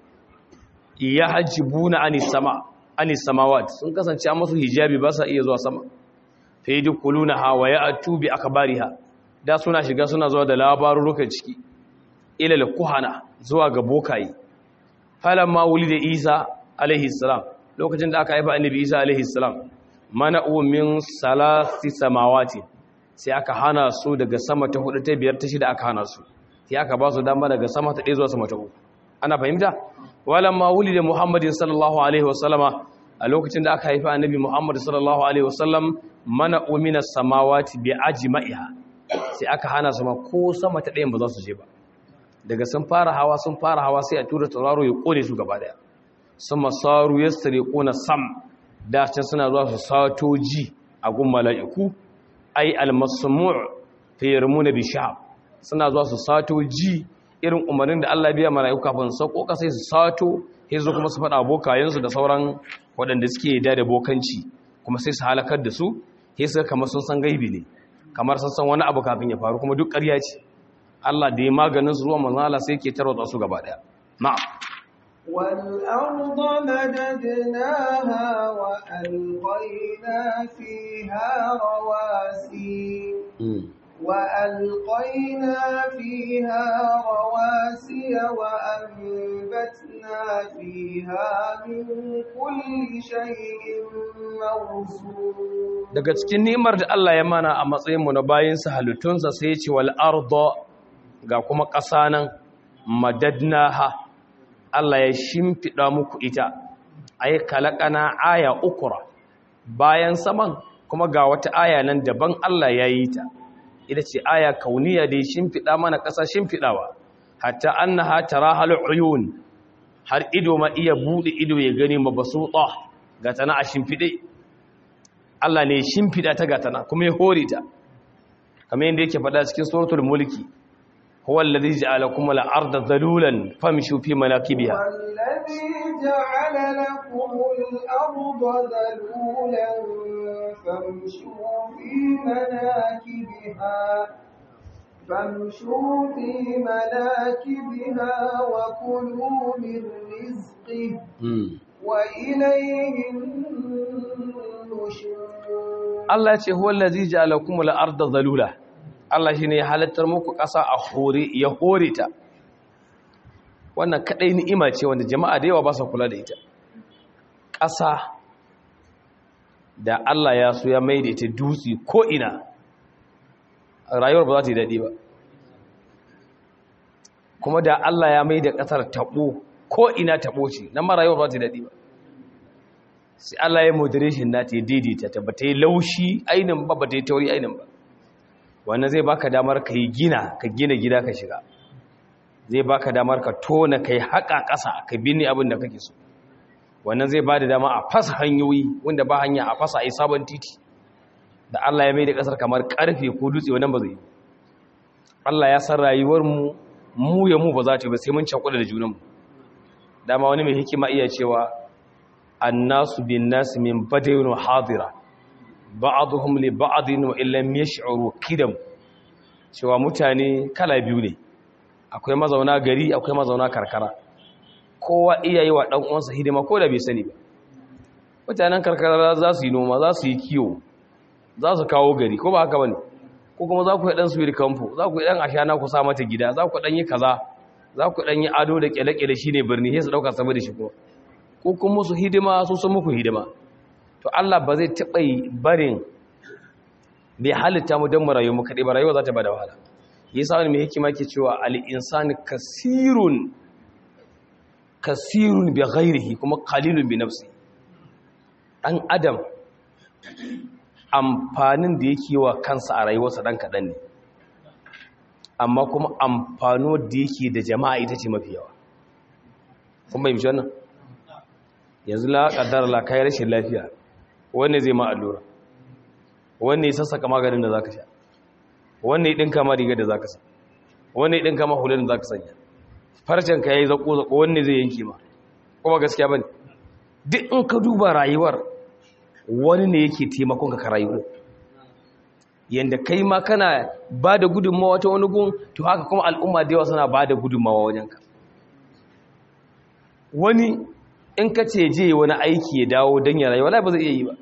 yahjibuna anis sama anis samawat sun kasance an masu hijabi ba sa iya zuwa sama fa yadkhulunaha wa ya'tu bi akbariha da suna shiga suna zuwa da labarurukan ciki ila al-kuhana zuwa ga bokaye falamma wulida isa alaihi salam lokacin da aka haifa annabi isa alaihi salam mana'u min salasi samawati sai aka hana su daga sama ta hudu ta biyar ta shida aka hana su sai aka ba su dama daga sama ta ɗaya zuwa sama ta uku ana fahimta walamma wulida muhammadin sallallahu alaihi wasallama a lokacin da aka haifa annabi muhammad sallallahu alaihi wasallam mana'u min samawati bi ajma'iha sai aka hana su ma ko sama ta ɗayan ba za su je ba daga sun fara hawa sun fara hawa sai a tura tauraro ya kone su gaba daya sun masaru ya sare kona sam da can suna zuwa su sato ji a gun mala'iku ai almasmu' fi yarmuna bi shahab suna zuwa su sato ji irin umarnin da Allah biya mala'iku kafin su sauko sai su sato sai su kuma su faɗa bokayensu da sauran waɗanda suke da da bokanci kuma sai su halakar da su sai su kamar sun san gaibi ne kamar sun san wani abu kafin ya faru kuma duk ƙarya ce Allah da ya maganin su zuwa manzala sai ke tarwata su gaba daya na'am والأرض مددناها وألقينا فيها رواسي وألقينا فيها رواسي وأنبتنا فيها من كل شيء موزون daga cikin ni'imar da Allah ya mana a matsayinmu na bayinsa halittunsa sai ya ce wal arda ga kuma ƙasa nan madadnaha Allah ya shimfiɗa muku ita ai kalakana aya ukura bayan saman kuma ga wata aya nan daban Allah ya yi ta ita ce aya kauniya da ya shimfiɗa mana ƙasa shimfiɗawa hatta annaha tarahal uyun har ido ma iya buɗe ido ya gani mabasuta ga tana a shimfiɗe Allah ne shimfiɗa ta ga tana kuma ya hore ta kamar yadda yake faɗa cikin suratul mulki هو الذي جعلكم الأرض ذلولا فامشوا في مناكبها والذي جعل لكم الأرض ذلولا فامشوا في مناكبها فامشوا في مناكبها وكلوا من رزقه وإليه النشور Allah ya ce huwa allazi ja'alakum al-ardha dhalula Allah shine ya halattar muku ƙasa a hore ya hore ta wannan kadai ni'ima ce wanda jama'a da yawa ba su kula da ita ƙasa da Allah ya so ya maida ita dutse ko ina rayuwar ba za ta yi daɗi ba kuma da Allah ya maida ƙasar taɓo ko ina taɓo ce nan ma rayuwar ba za ta yi daɗi ba sai Allah ya moderation na ta daidaita ta ba ta yi laushi ainin ba ba ta yi tauri ainin ba wannan zai baka damar ka yi gina ka gina gida ka shiga zai baka damar ka tona ka yi haƙa ƙasa ka binne abin da kake so wannan zai ba da dama a fasa hanyoyi wanda ba hanya a fasa a yi sabon titi da Allah ya mai da ƙasar kamar ƙarfe ko dutse wannan ba zai yi Allah ya san rayuwar mu mu ya mu ba za ta ba sai mun cakuɗa da junanmu dama wani mai hikima iya cewa annasu bin nasi min badayin hadira ba'aduhum li ba'adin wa illam yash'uru kidam cewa mutane kala biyu ne akwai mazauna gari akwai mazauna karkara kowa iya yi wa dan uwansa hidima ko da bai sani ba mutanen karkara za su yi noma za su yi kiwo za su kawo gari ko ba haka bane ko kuma za ku yi dan su kamfo za ku yi dan ashana ku sa mata gida za ku dan yi kaza za ku dan yi ado da kyale-kyale shine birni sai su dauka saboda shi kuma ko kun musu hidima su sun muku hidima to Allah ba zai taɓa barin bai halitta mu don mu rayu mu kaɗai ba rayuwa za ta ba da wahala yasa wani mai hikima ke cewa al-insani kasirun kasirun bi ghairihi kuma qalilun bi nafsi dan adam amfanin da yake wa kansa a rayuwarsa dan kadan ne amma kuma amfano da yake da jama'a ita ce mafi yawa kun bai mishi wannan yanzu la kaddara la kai rashin lafiya wanne zai ma allura wanne ya sassaka maganin da zaka sha wanne ya dinka ma rigar da zaka sa wanne ya dinka ma hulun da zaka sanya farcen ka yayi zako zako wanne zai yanke ma kuma gaskiya bane duk in ka duba rayuwar wani ne yake taimakon ka ka rayu yanda kai ma kana ba da gudunmawa ta wani gun to haka kuma al'umma da yawa suna ba da gudunmawa wajenka wani in ka ce je wani aiki ya dawo don ya rayu wala ba zai iya yi ba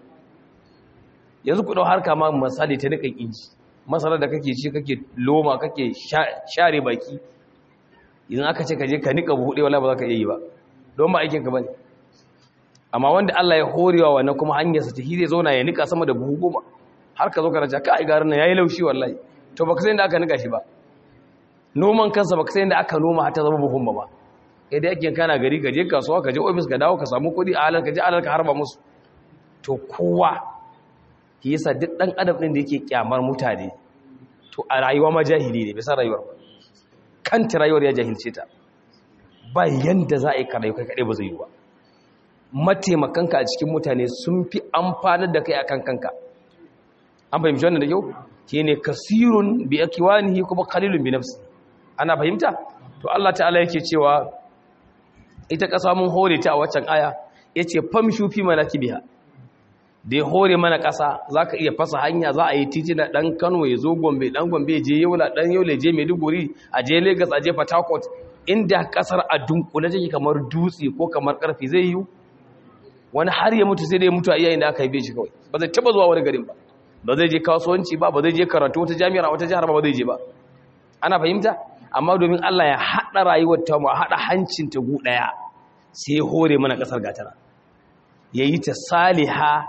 yanzu ku ɗau harka ma misali ta nikan inji masarar da kake ci kake loma kake share baki idan aka ce ka je ka nika buɗe wala ba za ka iya yi ba don ba aikinka ba ne amma wanda Allah ya horewa wannan kuma hanyarsa ta hire zauna ya nika sama da buhu goma har ka zo ka raja kai garin nan yayi laushi wallahi to baka san da aka nika shi ba noman kansa baka san da aka noma har ta zama buhun ba ba kai da yake kana gari ka je kasuwa ka je office ka dawo ka samu kuɗi a halar ka je halar ka harba musu to kowa shi yasa duk dan adam din da yake kyamar mutane to a rayuwa ma jahili ne bisa rayuwar kanta rayuwar ya jahilce ta ba yanda za a yi karayu kai kaɗai ba zai yi ba mataimakanka a cikin mutane sun fi amfanar da kai akan kanka an fahimci wannan da kyau shi ne kasirun bi akiwanihi kuma kalilun bi nafsi ana fahimta to Allah ta'ala yake cewa ita ƙasa mun hore ta a waccan aya yace famshu fi manakibiha da ya hore mana ƙasa zaka iya fasa hanya za a yi titi na dan Kano ya zo Gombe dan Gombe je Yola dan Yola je Maiduguri a je Lagos a je Port Harcourt inda ƙasar a dunkule take kamar dutse ko kamar karfi zai yi wani har ya mutu sai da ya mutu a iyayen da aka yi shi kawai ba zai taba zuwa wani garin ba ba zai je kasuwanci ba ba zai je karatu wata jami'ar wata jihar ba ba zai je ba ana fahimta amma domin Allah ya haɗa rayuwar ta mu a haɗa hancin ta gu ɗaya sai ya hore mana ƙasar gatara ya yi ta saliha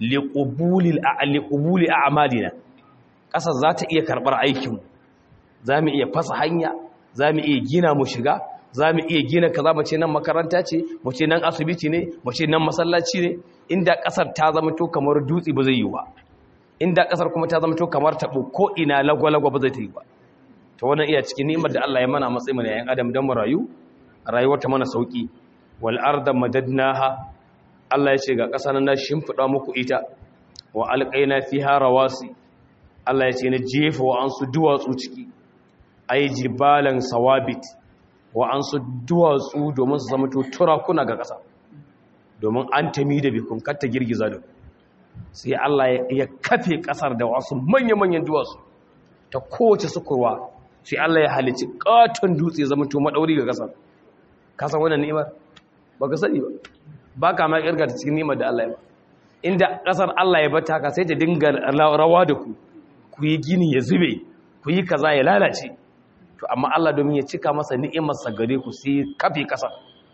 liƙubuli a amalina ƙasar za ta iya karɓar aikinmu za mu iya fasa hanya za mu iya gina mu shiga za mu iya gina kaza mu ce nan makaranta ce mu ce nan asibiti ne mu ce nan masallaci ne inda ƙasar ta zama to kamar dutse ba zai yi ba inda ƙasar kuma ta zama to kamar taɓo ko ina lagwalagwa ba zai ta yi ba to wannan iya cikin ni'imar da Allah ya mana matsayin mu yayin adam dan mu rayu rayuwar ta mana sauki wal arda madadnaha Allah ya ce ga ƙasa nan na shimfida muku ita wa alqaina fiha rawasi Allah ya ce na jefa wa ansu duwatsu ciki ay jibalan sawabit wa ansu duwatsu domin su zama to turakuna ga ƙasa domin an tami da bikun katta girgiza da sai Allah ya kafe ƙasar da wasu manya-manyan duwatsu ta kowace sukurwa sai Allah ya halici katon dutse zama to madauri ga kasar ka san wannan ni'imar baka sani ba baka ma kirga ta cikin ni'imar da Allah ya ba inda kasar Allah ya bata ka sai ta dinga rawa da ku ku yi gini ya zube ku yi kaza ya lalace to amma Allah domin ya cika masa ni'imar sa gare ku sai kafe kasar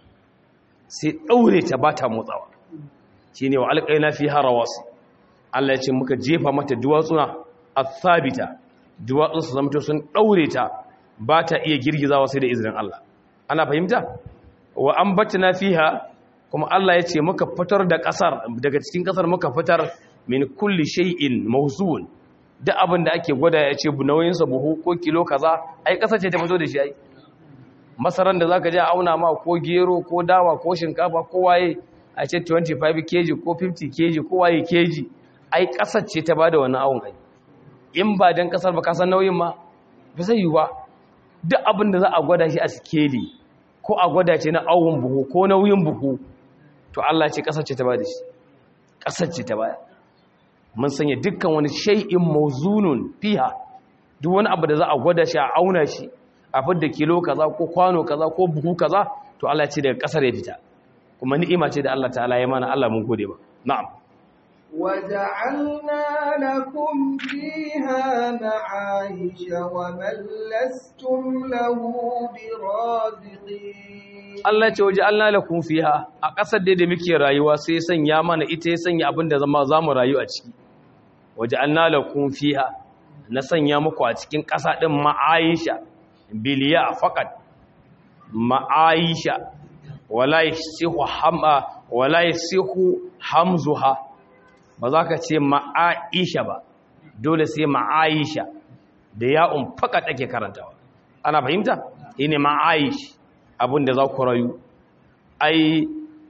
sai daure ta bata motsawa shine wa alqaina fiha rawasi Allah ya ce muka jefa mata duwatsuna athabita duwatsun su zamto sun ɗaure ta ba ta iya girgizawa sai da izinin Allah ana fahimta wa an na fiha kuma Allah ya ce muka fitar da ƙasar daga cikin ƙasar muka fitar min kulli shay'in mawzun duk abin da ake gwada ya ce nauyinsa buhu ko kilo kaza ai ƙasar ce ta fito da shi ai masaran da zaka je auna ma ko gero ko dawa ko shinkafa ko waye a ce 25 kg ko 50 kg ko waye kg ai ƙasar ce ta bada wannan awon ai in ba don kasar ba kasar nauyin ma ba zai yi ba duk abin da za a gwada shi a sikeli ko a gwada ce na awon buhu ko nauyin buhu to Allah ce kasar ce ta ba da shi kasar ce ta baya mun sanya dukkan wani shay'in mawzunun fiha duk wani abu da za a gwada shi a auna shi a fidda kilo kaza ko kwano kaza ko buhu kaza to Allah ce daga kasar ya fita kuma ni'ima ce da Allah ta'ala ya mana Allah mun gode ba na'am وجعلنا لكم فيها معايش ومن لستم له برازقين Allah ce waje Allah lakum fiha a ƙasar da muke rayuwa sai ya sanya mana ita ya sanya abin da zama zamu rayu a ciki waje Allah lakum fiha na sanya muku a cikin ƙasa ɗin ma'aisha biliya fakat ma'aisha wala yasihu hamma wala yasihu hamzuha ba za ka ce ma'aisha ba dole sai ma'aisha da ya'un fakat ake karantawa ana fahimta ine ma'aish abinda za ku rayu ai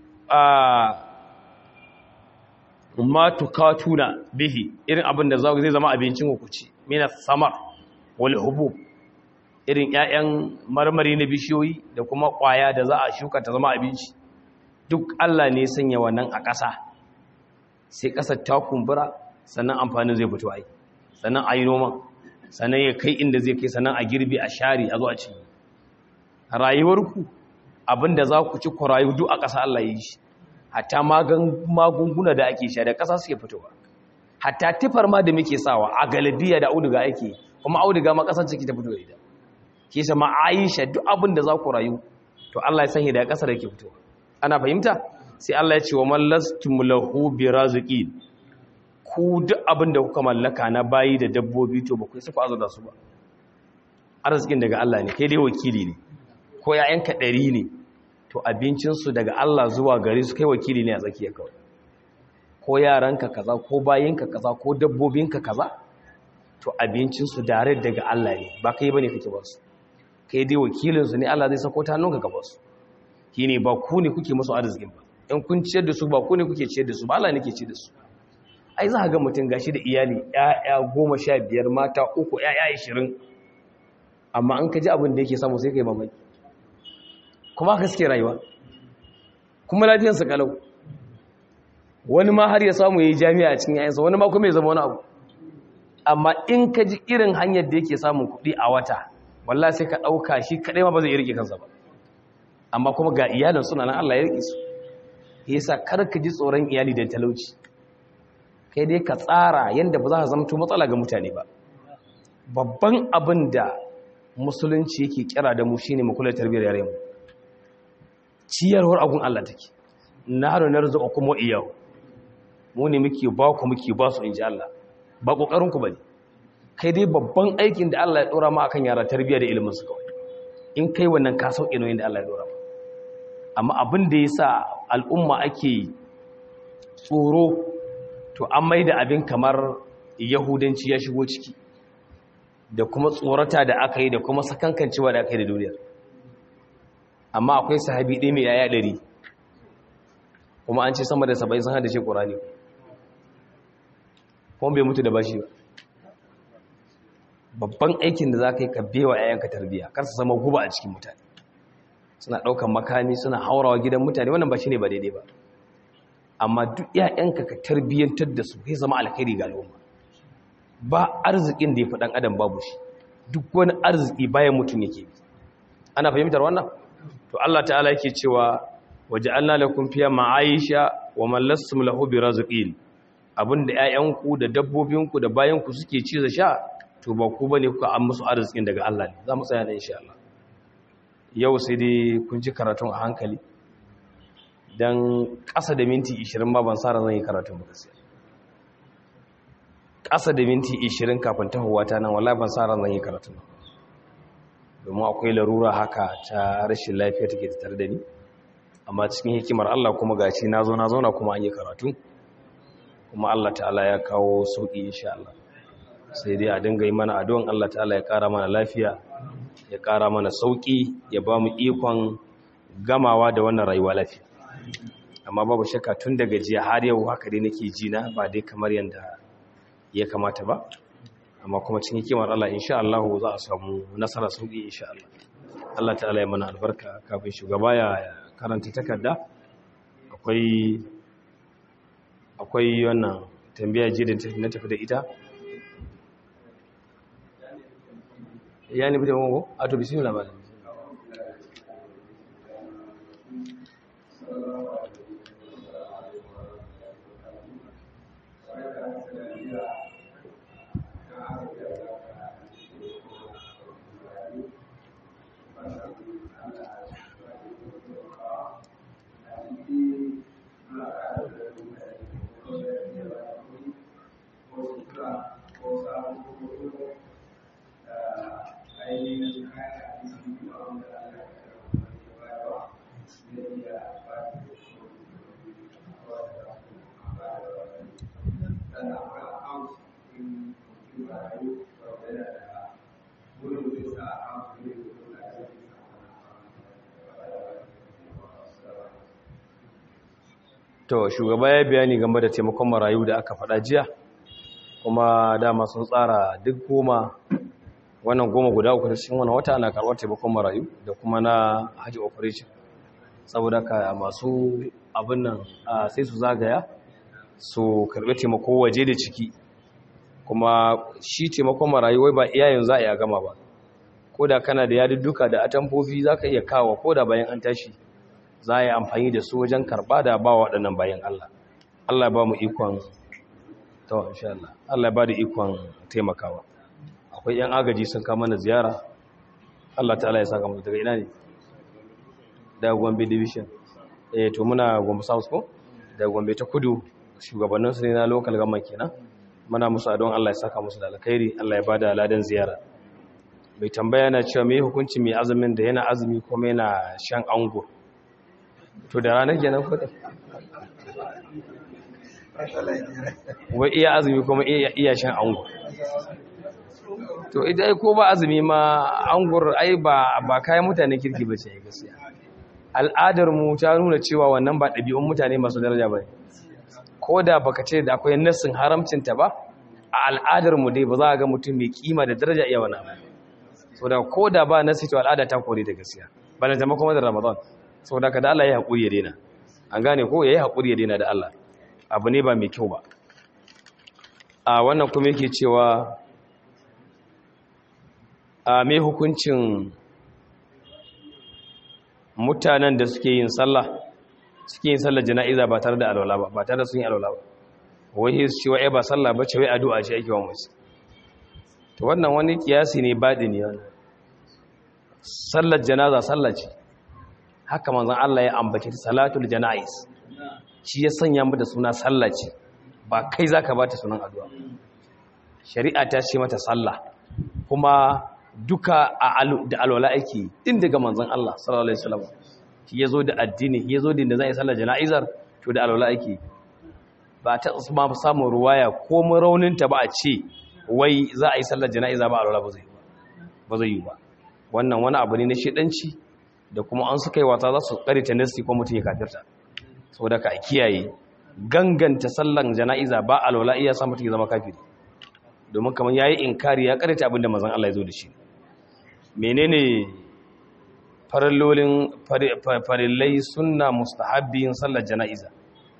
ma tukatuna bihi irin abinda zai zama abincin ku ci mina samar wal hubub irin ƴaƴan marmari na bishiyoyi da kuma ƙwaya da za a shuka ta zama abinci duk Allah ne sanya wannan a ƙasa sai ƙasar ta kumbura sannan amfanin zai fito ai sannan a yi noma sannan ya kai inda zai kai sannan a girbi a share a zo a ci rayuwarku abinda za ku ci ku rayu duk a ƙasa Allah ya yi shi hatta magunguna da ake sha da ƙasa suke fitowa hatta tifar ma da muke sawa a galibiya da auduga ake kuma auduga ma ƙasar ciki ta fito da ita ke sama aisha duk abin da za ku rayu to Allah ya sanya da ƙasa da ke fitowa ana fahimta sai Allah ya ce wa man lastum lahu biraziqin ku duk abin da kuka mallaka na bayi da dabbobi to ba ku sai ku azurta su ba arzikin daga Allah ne kai dai wakili ne ko ‘ya'yanka ɗari ne to abincinsu daga Allah zuwa gari su kai wakili ne a tsakiya kawai ko yaranka kaza ko bayinka kaza ko dabbobinka kaza to abincinsu dare daga Allah ne ba kai ba ne kake ba su kai dai wakilinsu ne Allah zai sako ta hannunka gaba su shi ne ba ku ne kuke musu arzikin ba in kun ciyar da su ba ku ne kuke ciyar da su ba Allah ne ke ciyar da su ai za a ga mutum gashi da iyali ‘ya'ya goma sha biyar mata uku ‘ya'ya ashirin amma an ka ji abin da yake samu sai ka yi mamaki kuma haka suke rayuwa kuma lafiyansa kalau wani ma har ya samu ya yi jami'a a cikin yayansa wani ma kuma ya zama wani abu amma in ka ji irin hanyar da yake samun kuɗi a wata wallah sai ka ɗauka shi kaɗai ma ba zai riƙe kansa ba amma kuma ga iyalin suna nan Allah ya riƙe su yasa kar ka ji tsoron iyali da talauci kai dai ka tsara yadda ba za ka zamto matsala ga mutane ba babban abin da musulunci yake kira da mu shine mu kula tarbiyyar yare mu ciyarwar agun Allah take na haru na rizqa kuma iyau mu ne muke ba ku muke ba su inji Allah ba kokarin ku bane kai dai babban aikin da Allah ya dora ma akan yara tarbiyya da ilimin su kawai in kai wannan ka sauke nauyin da Allah ya dora ma amma abin da yasa al'umma ake tsoro to an maida abin kamar yahudanci ya shigo ciki da kuma tsorata da aka yi da kuma sakankancewa da aka yi da duniyar amma akwai sahabi ɗaya mai yaya ɗari kuma an ce sama da saba'in sun hada ce ƙorani kuma bai mutu da bashi ba babban aikin da za ka yi ka bewa yayanka tarbiyya kar su zama guba a cikin mutane suna ɗaukan makami suna haurawa gidan mutane wannan ba shi ne ba daidai ba amma duk yayanka ka tarbiyyantar da su zai zama alkhairi ga al'umma ba arzikin da ya fi ɗan adam babu shi duk wani arziki bayan mutum yake bi ana fahimtar wannan to Allah ta'ala yake cewa waja'alna lakum fiya ma'aisha wa man lastum lahu birazqin abinda ƴaƴanku da dabbobinku da bayanku suke ci da sha to ba ku bane kuka an musu arzikin daga Allah ne za mu tsaya nan insha Allah yau sai dai kun ji karatun a hankali dan ƙasa da minti 20 ba ban sa ran zan yi karatun ba gaskiya ƙasa da minti 20 kafin tahowa ta nan wallahi ban sa ran zan yi karatun ba domin akwai larura haka ta rashin lafiya take tare da ni amma cikin hikimar Allah kuma gashi na zo na zauna kuma an yi karatu kuma Allah ta'ala ya kawo sauki insha Allah sai dai a dinga yi mana addu'an Allah ta'ala ya ƙara mana lafiya ya ƙara mana sauki ya ba mu ikon gamawa da wannan rayuwa lafiya amma babu shakka tun daga jiya har yau haka dai nake ji na ba dai kamar yanda ya kamata ba amma kuma cikin hikimar Allah insha Allah za a samu nasara sauki insha Allah Allah ta'ala ya mana albarka kafin shugaba ya karanta takarda akwai akwai wannan tambaya ji da na tafi da ita ya ni bude mago a to bismillah ba to shugaba ya bayani game da taimakon marayu da aka faɗa jiya kuma dama sun tsara duk goma wannan goma guda uku cikin wannan wata ana karɓar taimakon marayu da kuma na haji operation saboda ka masu abin nan sai su zagaya su karɓi taimako waje da ciki kuma shi taimakon marayu wai ba iyayen za a iya gama ba ko da kana da yadudduka da atamfofi za ka iya kawo ko da bayan an tashi za a yi amfani da su wajen karɓa da ba waɗannan bayan Allah Allah ba mu ikon tawa insha Allah Allah ba da ikon taimakawa akwai yan agaji sun kama na ziyara Allah ta'ala ya saka mu daga ina ne daga Gombe division eh to muna Gombe South ko daga Gombe ta kudu shugabannin su ne na local government kenan muna musu adon Allah ya saka musu da alkhairi Allah ya bada ladan ziyara mai tambaya na cewa me hukunci mai azumin da yana azumi kuma yana shan ango to da ranar kenan ko wai iya azumi kuma iya shan ango to ita ai ko ba azumi ma angur ai ba ba kayan mutane kirki ba ce gaskiya al'adar mu ta nuna cewa wannan ba ɗabi'un mutane masu daraja ba ko da baka ce da akwai nassin haramcin ta ba a al'adar mu dai ba za a ga mutum mai kima da daraja iya wannan so da ko da ba nassi to al'ada ta kore da gaskiya bana zama kuma da ramadan saboda ka da Allah ya haƙuri ya daina an gane ko yayi haƙuri ya daina da Allah abu ne ba mai kyau ba a wannan kuma yake cewa a mai hukuncin mutanen da suke yin sallah suke yin sallah jana'iza ba tare da alwala ba ba tare da sun yi alwala ba wai su ce wai ba sallah ba ce wai addu'a ce ake wa musu to wannan wani kiyasi ne baɗi ne wannan sallar janaza sallah ce haka manzon Allah ya ambace salatul janaiz shi ya sanya mu da suna sallah ce ba kai zaka bata sunan addu'a shari'a ta ce mata sallah kuma duka da alwala ake din daga manzon Allah sallallahu alaihi wasallam shi yazo da addini shi yazo da inda zai sallar jana'izar to da alwala ake ba ta ma samun ruwaya ko mu raunin ta ba a ce wai za a yi sallar jana'iza ba alwala ba zai ba zai yi ba wannan wani abu ne na shedanci da kuma an suka yi wata za su kare ta nasi ko mutum ya kafirta saboda ka kiyaye ganganta sallan jana'iza ba alwala iya sa mutum ya zama kafiri domin kamar yayi inkari ya karanta abin da manzon Allah ya zo da shi menene farallolin farillai sunna mustahabbiyin sallar jana'iza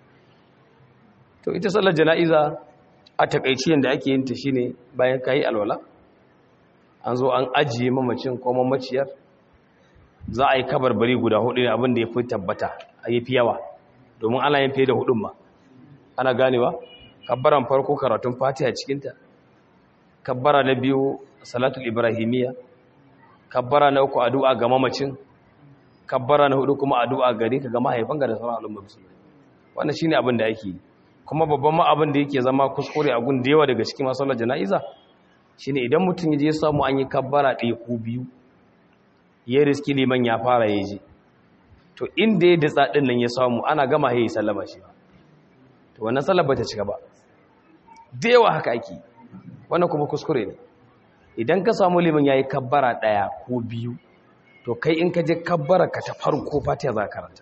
to ita sallar jana'iza a takaici yanda ake yin ta shine bayan kai alwala an zo an ajiye mamacin ko mamaciyar za a yi kabarbari guda hudu ne abin da ya fi tabbata a yi fi yawa domin ana yin fiye da hudun ma ana ganewa kabbaran farko karatun fatiha cikinta kabbara na biyu salatul ibrahimiyya kabbara na uku addu'a ga mamacin kabbara na hudu kuma addu'a gare ka ga mahaifanka da sauran al'ummar musulmi wannan shine abin da yake kuma babban ma abin da yake zama kuskure a gun da yawa daga cikin masallar jana'iza shine idan mutum ya je samu an yi kabbara ɗaya ko biyu ya riski liman ya fara ya ji to inda ya datsa ɗin nan ya samu ana gama ya yi sallama shi ba to wannan sallar ba ta cika ba da yawa haka ake wannan kuma kuskure ne idan ka samu liman ya yi kabbara ɗaya ko biyu to kai in ka je kabbara ka ta farko fatiha za ka karanta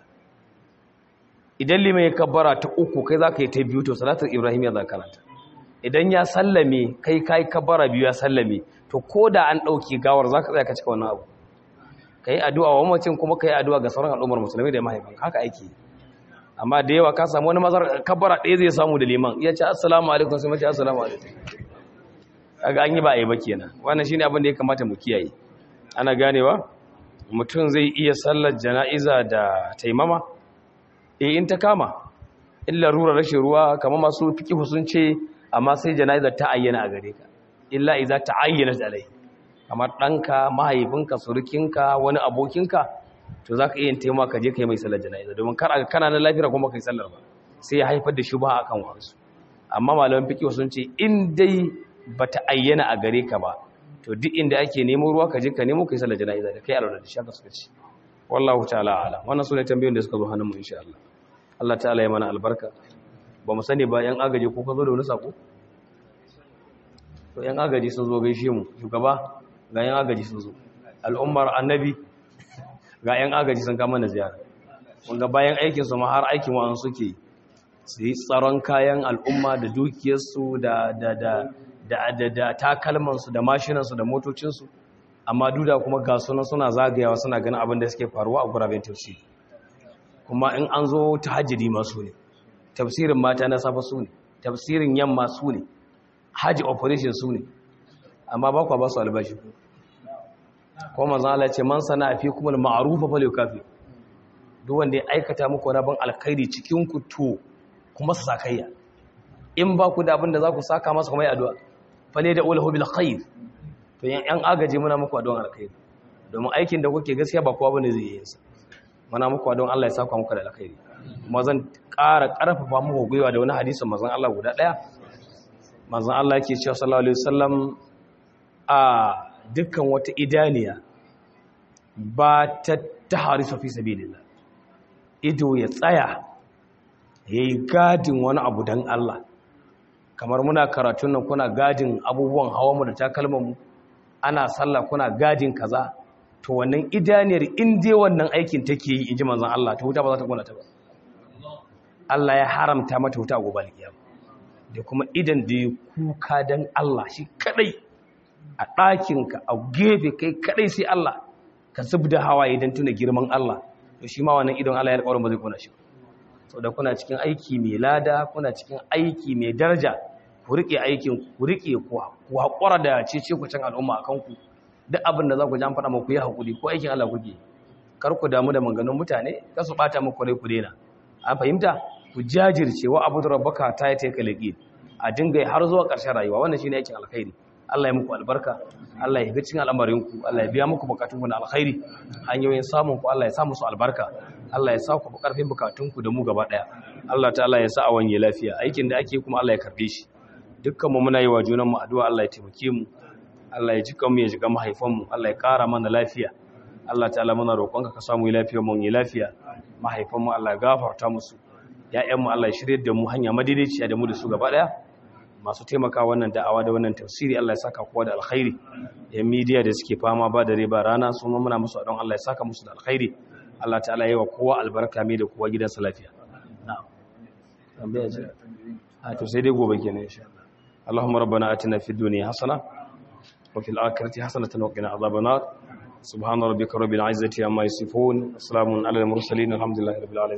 idan liman ya kabbara ta uku kai za ka yi ta biyu to salatar ibrahim ya za ka karanta idan ya sallame kai ka yi kabbara biyu ya sallame to ko da an ɗauki gawar za ka tsaya ka cika wannan abu ka yi addu'a wa mamacin kuma ka yi addu'a ga sauran al'ummar musulmi da mahaifin haka aiki amma da yawa ka samu wani mazar kabbara ɗaya zai samu da liman iya ce assalamu alaikum sai mace assalamu alaikum kaga an yi ba a yi ba kenan wannan shine abin da ya kamata mu kiyaye ana ganewa mutum zai iya sallar jana'iza da taimama eh in ta kama illa rura rashin ruwa kamar masu fiqh sun ce amma sai jana'izar ta ayyana a gare ka illa idza ta'ayyanat alai kamar ɗanka mahaifinka surukinka wani abokinka to za ka iya taimaka ka je ka yi mai sallar jana'iza domin kar a kana na lafiya kuma ka yi sallar ba sai ya haifar da shi ba a kan wasu amma malaman fikiyo sun ce in dai ba ta ayyana a gare ka ba to duk inda ake nemo ruwa ka je ka nemo ka yi sallar jana'iza da kai a da shaka suka ci wallahu ta'ala ala wannan su ne tambayoyin da suka zo hannun mu insha Allah Allah ta'ala ya mana albarka ba mu sani ba yan agaji ko ka zo da wani sako to yan agaji sun zo gaishe mu shugaba ga yan agaji sun zo al'ummar annabi ga yan agaji sun kama na ziyara wanda bayan aikin su ma har aikin wa'an suke su yi tsaron kayan al'umma da dukiyarsu da da da da da da takalmansu da mashinansu da motocinsu amma duda kuma ga sunan suna zagayawa suna ganin abin da suke faruwa a guraben tafsiri kuma in an zo tahajjudi ma su ne tafsirin mata na safa su ne tafsirin yamma su ne haji operation su ne amma ba kwa ba su albashi ko manzan Allah ce man sana fi kuma ma'arufa fa kafi duk wanda ya aikata muku rabon alkhairi cikin ku to kuma su sakayya in ba ku da abin da za ku saka masa kuma yi addu'a fale da ulahu bil khair to yan agaji muna muku addu'an alkhairi domin aikin da kuke gaskiya ba kowa bane zai yi sa muna muku addu'an Allah ya saka muku da alkhairi kuma zan ƙara ƙarfafa muku gwiwa da wani hadisin manzon Allah guda ɗaya manzon Allah yake cewa sallallahu alaihi wasallam a dukkan wata idaniya ba ta taharisu fi sabilillah ido ya tsaya yayi gadin wani abu dan Allah kamar muna karatun nan kuna gadin abubuwan hawanmu da takalmanmu ana sallah kuna gadin kaza to wannan idaniyar in dai wannan aikin take yi inji manzon Allah ta wuta ba za ta kona ta ba Allah ya haramta mata wuta a gobe alkiyama da kuma idan da ya kuka dan Allah shi kadai a ɗakinka a gefe kai kadai sai Allah ka zubda hawaye dan tuna girman Allah to shi ma wannan idon Allah ya alƙawarin ba zai kona shi ba da kuna cikin aiki mai lada kuna cikin aiki mai daraja ku rike aikin ku rike ku haƙura da cece ku can al'umma a kanku duk abin da za ku ji an faɗa muku yi haƙuri ko aikin Allah kuke kar ku damu da maganganun mutane kar su ɓata muku rai ku daina an fahimta ku jajirce wa abu da rabbaka ta yi ta yi a dinga har zuwa ƙarshen rayuwa wannan shine aikin alkhairi Allah ya muku albarka Allah ya ga cikin al'amarinku Allah ya biya muku bukatunku na alkhairi hanyoyin samun ku Allah ya sa musu albarka Allah ya sa ku karfin bukatunku da mu gaba daya Allah ta'ala ya sa a wanye lafiya aikin da ake kuma Allah ya karbe shi dukkan mu muna yi wa junan mu addu'a Allah ya taimake mu Allah ya jika mu ya jika mahaifan mu Allah ya kara mana lafiya Allah ta'ala muna roƙonka ka samu lafiya mu yi lafiya mahaifan mu Allah ya gafarta musu ya'yan mu Allah ya shirye da mu hanya madaidaiciya da mu da su gaba daya masu taimaka wannan da'awa da wannan tafsiri Allah ya saka kowa da alkhairi yan media da suke fama ba da riba rana su ma muna musu don Allah ya saka musu da alkhairi Allah ta'ala yi wa kowa albarka mai da kowa gidansa lafiya na'am tambaya ce a to sai dai gobe kenan insha Allah Allahumma rabbana atina fid dunya hasana wa fil akhirati hasanatan wa qina adhaban nar subhana rabbika rabbil izzati amma yasifun assalamun alal mursalin alhamdulillahi rabbil alamin